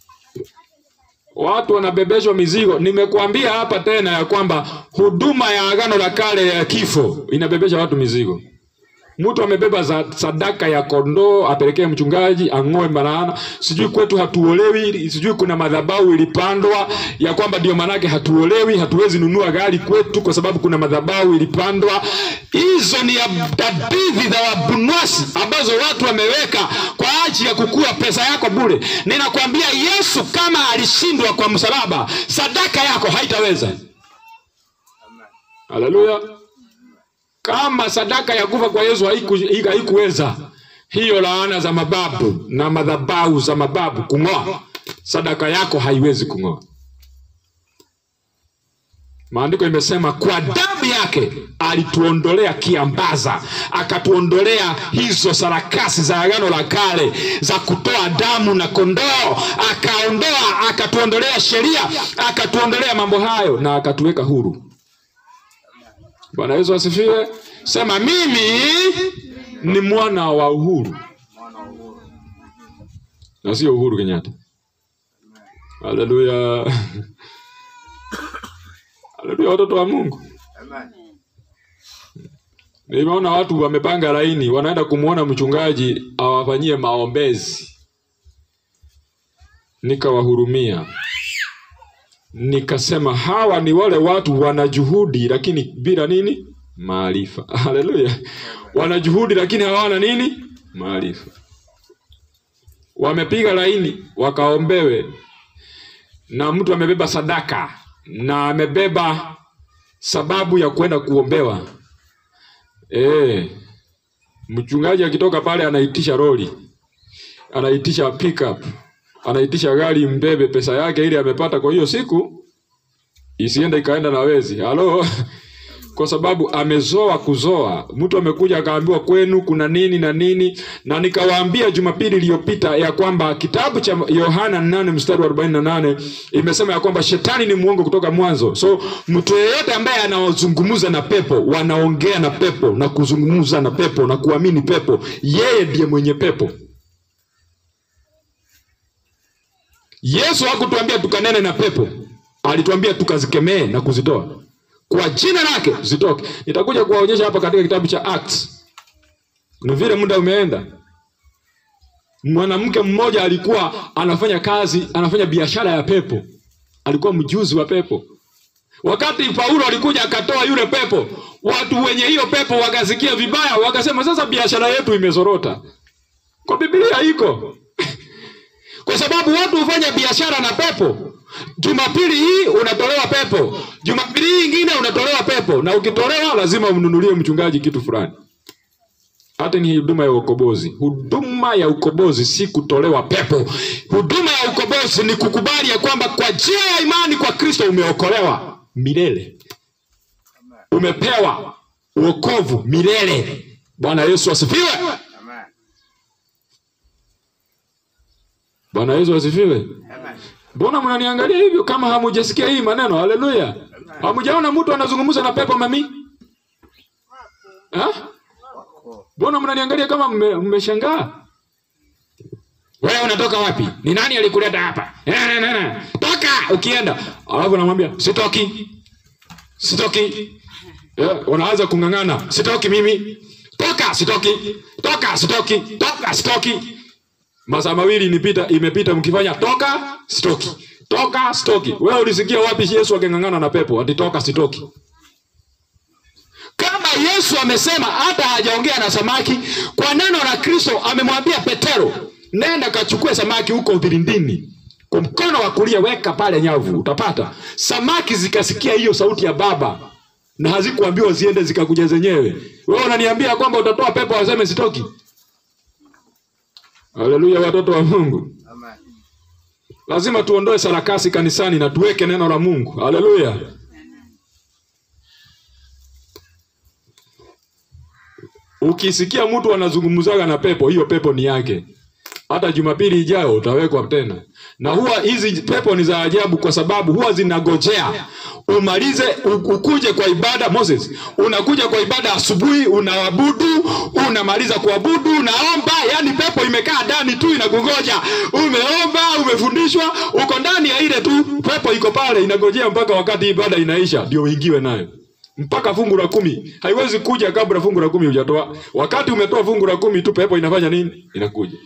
Watu wanabebeshwa mizigo. Nimekuambia hapa tena ya kwamba huduma ya agano la kale ya kifo inabebesha watu mizigo. Mtu amebeba za sadaka ya kondoo apelekee mchungaji ang'oe malaana. Sijui kwetu hatuolewi, sijui kuna madhabahu ilipandwa ya kwamba ndio manake hatuolewi, hatuwezi nunua gari kwetu kwa sababu kuna madhabahu ilipandwa. Hizo ni hadithi za wabunwasi ambazo watu wameweka kwa ajili ya kukua pesa yako bure. Ninakwambia Yesu kama alishindwa kwa msalaba, sadaka yako haitaweza. Haleluya! Kama sadaka ya kufa kwa Yesu haiku- haikuweza hiyo laana za mababu na madhabahu za mababu kung'oa, sadaka yako haiwezi kung'oa. Maandiko imesema kwa damu yake alituondolea kiambaza, akatuondolea hizo sarakasi za agano la kale za kutoa damu na kondoo, akaondoa, akatuondolea sheria, akatuondolea mambo hayo na akatuweka huru. Bwana Yesu asifiwe. Sema mimi ni mwana wa uhuru mwana wa uhuru. na sio Uhuru Kenyatta. Haleluya, haleluya, watoto wa Mungu. Amen. Nimeona watu wamepanga laini, wanaenda kumwona mchungaji awafanyie maombezi, nikawahurumia, nikasema hawa ni wale watu wana juhudi lakini bila nini? Maarifa. Haleluya, wana juhudi lakini hawana nini? Maarifa. Wamepiga laini wakaombewe, na mtu amebeba sadaka na amebeba sababu ya kwenda kuombewa. Eh, mchungaji akitoka pale anaitisha lori, anaitisha pickup, anaitisha gari mbebe pesa yake ili amepata kwa hiyo siku, isiende ikaenda na wezi. Halo, kwa sababu amezoa kuzoa. Mtu amekuja akaambiwa kwenu kuna nini na nini, na nikawaambia Jumapili iliyopita ya kwamba kitabu cha Yohana 8 mstari wa 48 imesema ya kwamba shetani ni mwongo kutoka mwanzo. So mtu yeyote ambaye anaozungumza na pepo, wanaongea na pepo na kuzungumza na pepo na kuamini pepo, yeye ndiye mwenye pepo. Yesu hakutuambia tukanene na pepo, alituambia tukazikemee na kuzitoa kwa jina lake zitoke. Nitakuja kuwaonyesha hapa katika kitabu cha Acts. Ni vile muda umeenda. Mwanamke mmoja alikuwa anafanya kazi, anafanya biashara ya pepo, alikuwa mjuzi wa pepo. Wakati Paulo alikuja akatoa yule pepo, watu wenye hiyo pepo wakasikia vibaya, wakasema sasa biashara yetu imezorota. Kwa Biblia iko kwa sababu watu hufanya biashara na pepo. Jumapili hii unatolewa pepo, Jumapili hii ingine unatolewa pepo, na ukitolewa lazima umnunulie mchungaji kitu fulani. Hata ni huduma ya ukombozi. Huduma ya ukombozi si kutolewa pepo. Huduma ya ukombozi ni kukubali ya kwamba kwa njia ya imani kwa Kristo umeokolewa milele, umepewa wokovu milele. Bwana Yesu asifiwe. Amen. Bwana Yesu asifiwe. Amen. Mbona mnaniangalia hivyo kama hamujasikia hii maneno? Haleluya! Hamujaona mtu anazungumza na pepo mami? Ha? Wako. Mbona mnaniangalia kama mme- mmeshangaa? wewe unatoka wapi ni nani alikuleta hapa Eh, eh, eh, eh. toka ukienda alafu namwambia sitoki sitoki yeah, wanaanza kung'ang'ana sitoki mimi toka sitoki toka sitoki toka sitoki masaa mawili nipita imepita mkifanya toka sitoki toka sitoki wewe ulisikia wapi yesu aking'ang'ana na pepo ati toka sitoki kama yesu amesema hata hajaongea na samaki kwa neno la kristo amemwambia petero nenda kachukue samaki huko vilindini kwa mkono wa kulia weka pale nyavu utapata samaki zikasikia hiyo sauti ya baba na hazikuambiwa ziende zikakuja zenyewe wewe unaniambia kwamba utatoa pepo waseme sitoki haleluya watoto wa mungu Amen. lazima tuondoe sarakasi kanisani na tuweke neno la mungu haleluya ukisikia mtu anazungumzaga na pepo hiyo pepo ni yake hata jumapili ijayo utawekwa tena na huwa hizi pepo ni za ajabu kwa sababu huwa zinagojea umalize u- ukuje kwa ibada moses unakuja kwa ibada asubuhi unaabudu unamaliza kuabudu unaomba yani pepo imekaa ndani tu inakungoja umeomba umefundishwa uko ndani ya ile tu pepo iko pale inagojea mpaka wakati ibada inaisha ndio uingiwe nayo mpaka fungu la kumi haiwezi kuja kabla fungu la kumi hujatoa wakati umetoa fungu la kumi tu pepo inafanya nini inakuja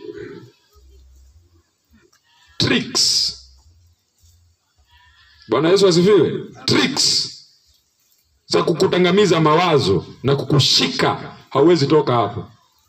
tricks bwana yesu asifiwe tricks za kukutangamiza mawazo na kukushika hauwezi toka hapo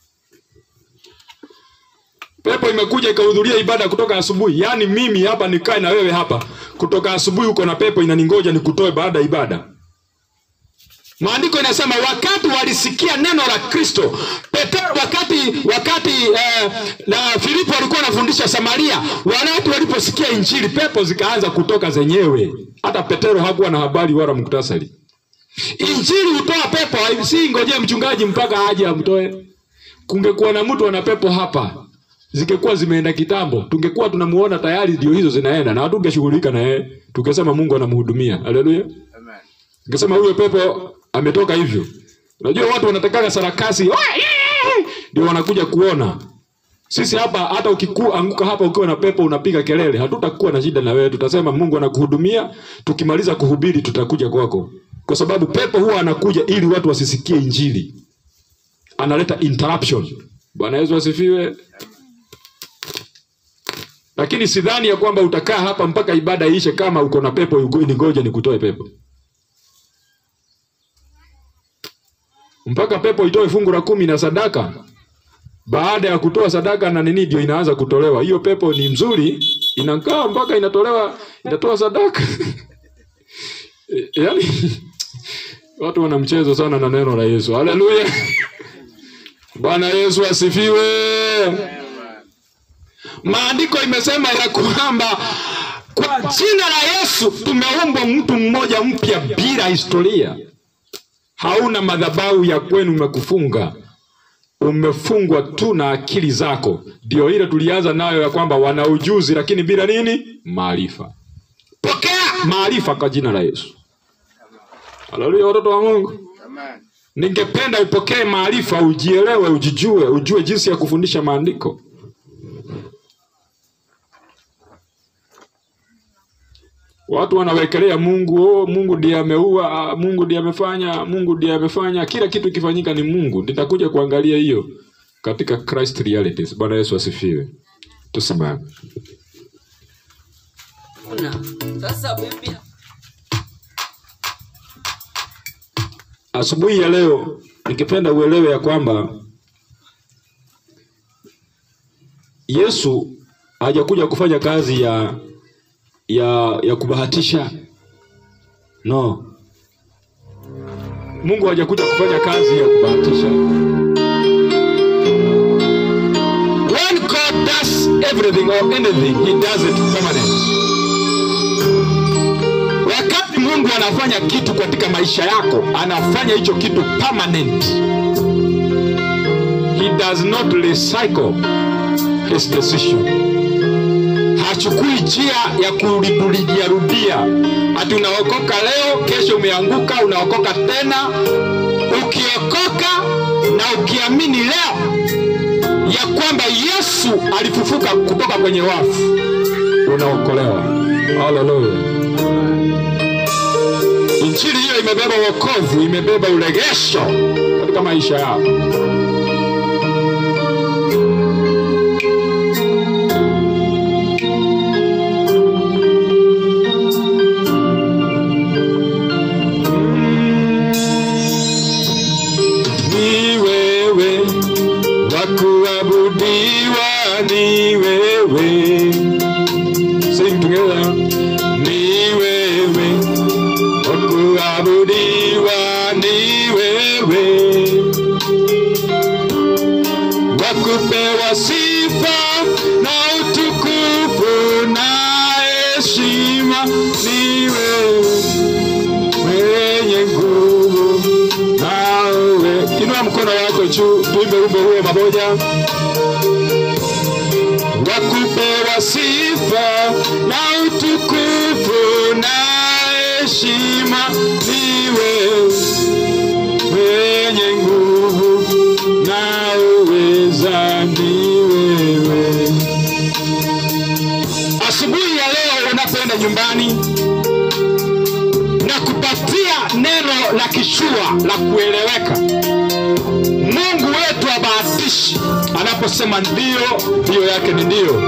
pepo imekuja ikahudhuria ibada kutoka asubuhi yaani mimi hapa nikae na wewe hapa kutoka asubuhi uko na pepo inaningoja nikutoe baada ya ibada maandiko inasema wakati walisikia neno la kristo petero wakati wakati eh, na filipo walikuwa wanafundisha samaria wale watu waliposikia injili pepo zikaanza kutoka zenyewe hata petero hakuwa na habari wala muktasari injili hutoa pepo hai- si ngojee mchungaji mpaka aje amtoe kungekuwa na mtu ana pepo hapa zingekuwa zimeenda kitambo tungekuwa tunamuona tayari ndio hizo zinaenda na hatungeshughulika na yeye tukesema mungu anamhudumia haleluya Amen. Nikasema huyo pepo ametoka hivyo. Unajua watu wanatakaga sarakasi "Oe, ee, ee," ndio wanakuja kuona. Sisi hapa hata ukikuanguka hapa ukiwa na pepo unapiga kelele, hatutakuwa na shida na wewe. Tutasema Mungu anakuhudumia, tukimaliza kuhubiri tutakuja kwako. Kwa sababu pepo huwa anakuja ili watu wasisikie injili. Analeta interruption. Bwana Yesu asifiwe. Lakini sidhani ya kwamba utakaa hapa mpaka ibada iishe kama uko na pepo ugo- ningoje nikutoe pepo. mpaka pepo itoe fungu la kumi na sadaka. Baada ya kutoa sadaka na nini, ndio inaanza kutolewa. Hiyo pepo ni mzuri, inakaa mpaka inatolewa, inatoa sadaka yaani watu wana mchezo sana na neno la Yesu. Haleluya! Bwana Yesu asifiwe. Maandiko imesema ya kwamba kwa jina la Yesu tumeumbwa mtu mmoja mpya bila historia hauna madhabahu ya kwenu umekufunga umefungwa tu na akili zako ndio ile tulianza nayo ya kwamba wana ujuzi lakini bila nini maarifa pokea maarifa kwa jina la yesu haleluya watoto wa mungu Amen. ningependa upokee maarifa ujielewe ujijue ujue jinsi ya kufundisha maandiko watu wanawekelea mungu oh, mungu ndiye ameua ah, mungu ndiye amefanya mungu ndiye amefanya kila kitu ikifanyika ni mungu nitakuja kuangalia hiyo katika christ realities bwana yesu asifiwe tusimame Una. Sasa bibi asubuhi ya leo nikipenda uelewe ya kwamba yesu hajakuja kufanya kazi ya ya ya kubahatisha no mungu hajakuja kufanya kazi ya kubahatisha when god does everything or anything he does it permanent wakati mungu anafanya kitu katika maisha yako anafanya hicho kitu permanent he does not recycle his decision hachukui njia ya kurudiarudia ati unaokoka leo kesho umeanguka unaokoka tena ukiokoka na ukiamini leo ya kwamba Yesu alifufuka kutoka kwenye wafu, unaokolewa. Haleluya! Injili hiyo imebeba wokovu, imebeba uregesho katika maisha yako. Ni wewe wa kuabudiwa, ni wewe. Sing together. Ni wewe wa kuabudiwa, ni wewe wa kupewa sifa na utukufu na heshima, ni wewe mwenye nguvu nawe. Inua mkono wako juu, tuimbe wimbo huo pamoja. Wakupewa sifa na utukufu na heshima, ni wewe mwenye nguvu na uweza, ni wewe. Asubuhi ya leo unapoenda nyumbani na kupatia neno la kishua la kueleweka. Mungu wetu abahatishi, anaposema ndio, ndio yake ni ndio.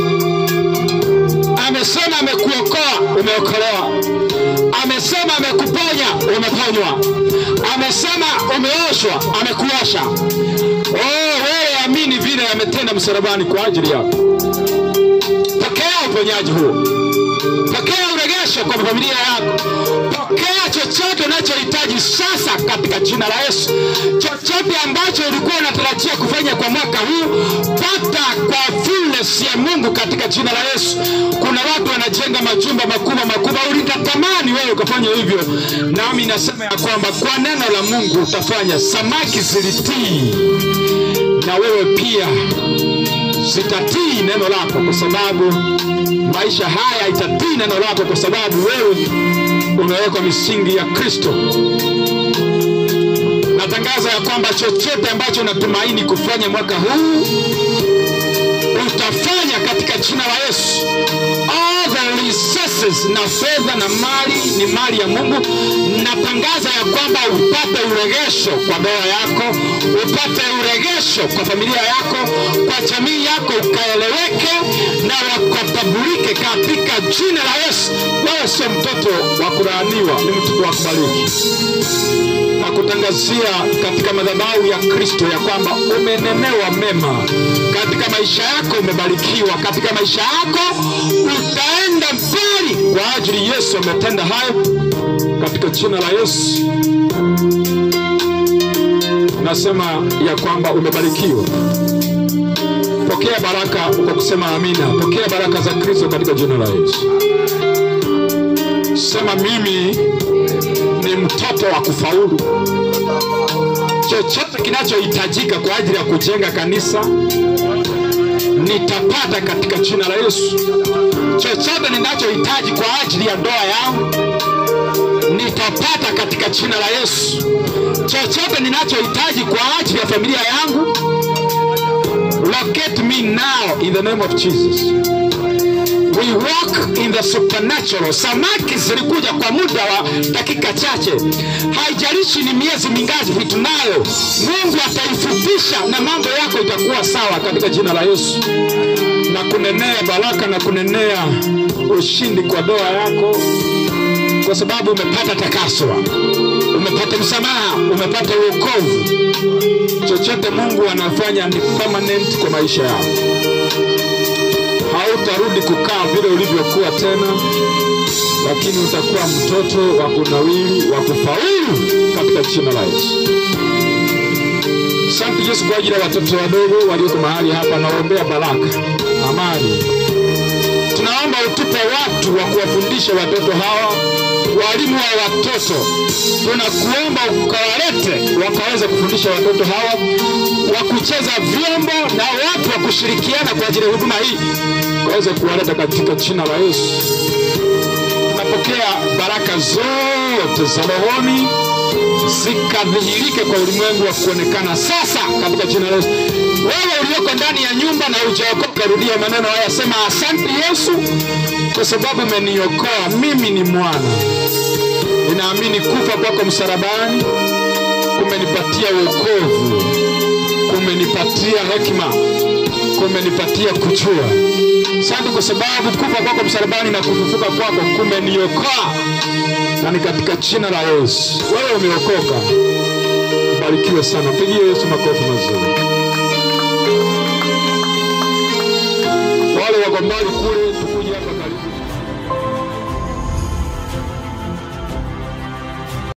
Amesema amekuokoa, umeokolewa. Amesema amekuponya, umeponywa. Amesema umeoshwa, amekuosha. Oh, wewe amini vile ametenda msalabani kwa ajili yako. Pokea uponyaji huo pokea uregesho kwa familia yako, pokea chochote unachohitaji sasa katika jina la Yesu. Chochote ambacho ulikuwa unatarajia kufanya kwa mwaka huu, pata kwa fullness ya Mungu katika jina la Yesu. Kuna watu wanajenga majumba makubwa makubwa, ulitatamani wewe ukafanya hivyo, nami nasema ya kwamba kwa neno la Mungu utafanya. Samaki zilitii na wewe pia zitatii neno lako, kwa sababu maisha haya itatii neno lako, kwa sababu wewe umewekwa misingi ya Kristo. Natangaza ya kwamba chochote ambacho unatumaini kufanya mwaka huu utafanya katika jina la Yesu. All the resources na fedha na mali ni mali ya Mungu. Natangaza ya kwamba upate uregesho kwa ndoa yako, upate uregesho kwa familia yako, kwa jamii yako, ukaeleweke na wakatambulike katika jina la Yesu. Wewe sio mtoto wa kulaaniwa, ni mtoto wa kubariki na kutangazia katika madhabahu ya Kristo ya kwamba umenenewa mema katika maisha yako, umebarikiwa katika maisha yako, utaenda mbali kwa ajili Yesu ametenda hayo katika jina la Yesu. Nasema ya kwamba umebarikiwa. Pokea baraka kwa kusema amina. Pokea baraka za Kristo katika jina la Yesu. Sema mimi ni mtoto wa kufaulu. Chochote kinachohitajika kwa ajili ya kujenga kanisa nitapata katika jina la Yesu. Chochote ninachohitaji kwa ajili ya ndoa yangu nitapata katika jina la Yesu. Chochote ninachohitaji kwa ajili ya familia yangu locate me now in the name of Jesus. We walk in the supernatural. Samaki zilikuja kwa muda wa dakika chache, haijalishi ni miezi mingapi tunayo, Mungu ataifupisha na mambo yako itakuwa sawa katika jina la Yesu, na kunenea baraka na kunenea ushindi kwa doa yako, kwa sababu umepata takaswa, umepata msamaha, umepata uokovu. Chochote Mungu anafanya ni permanent kwa maisha yako hautarudi kukaa vile ulivyokuwa tena, lakini utakuwa mtoto wa kunawili wa kufaulu katika jina la Yesu. Asante Yesu kwa ajili ya watoto wadogo walioko mahali hapa, nawaombea baraka, amani. Tunaomba utupe watu wa kuwafundisha watoto hawa, walimu wa watoto. Tunakuomba ukawalete wakaweze kufundisha watoto hawa, wa kucheza vyombo na watu wa kushirikiana kwa ajili ya huduma hii, waweze kuwaleta katika jina la Yesu. Tunapokea baraka zote za rohoni zika ikadhihirike kwa ulimwengu wa kuonekana sasa katika jina la Yesu. Wewe ulioko ndani ya nyumba na hujaokoka, rudia maneno haya, sema asante Yesu kwa sababu umeniokoa. Mimi ni mwana, ninaamini kufa kwako msalabani kumenipatia wokovu, kumenipatia hekima, kumenipatia kujua. Asante kwa sababu kufa kwako msalabani na kufufuka kwako kumeniokoa, na ni katika jina la Yesu. Wewe umeokoka, ubarikiwe sana. Pigie Yesu makofi mazuri. Wale wako mbali kule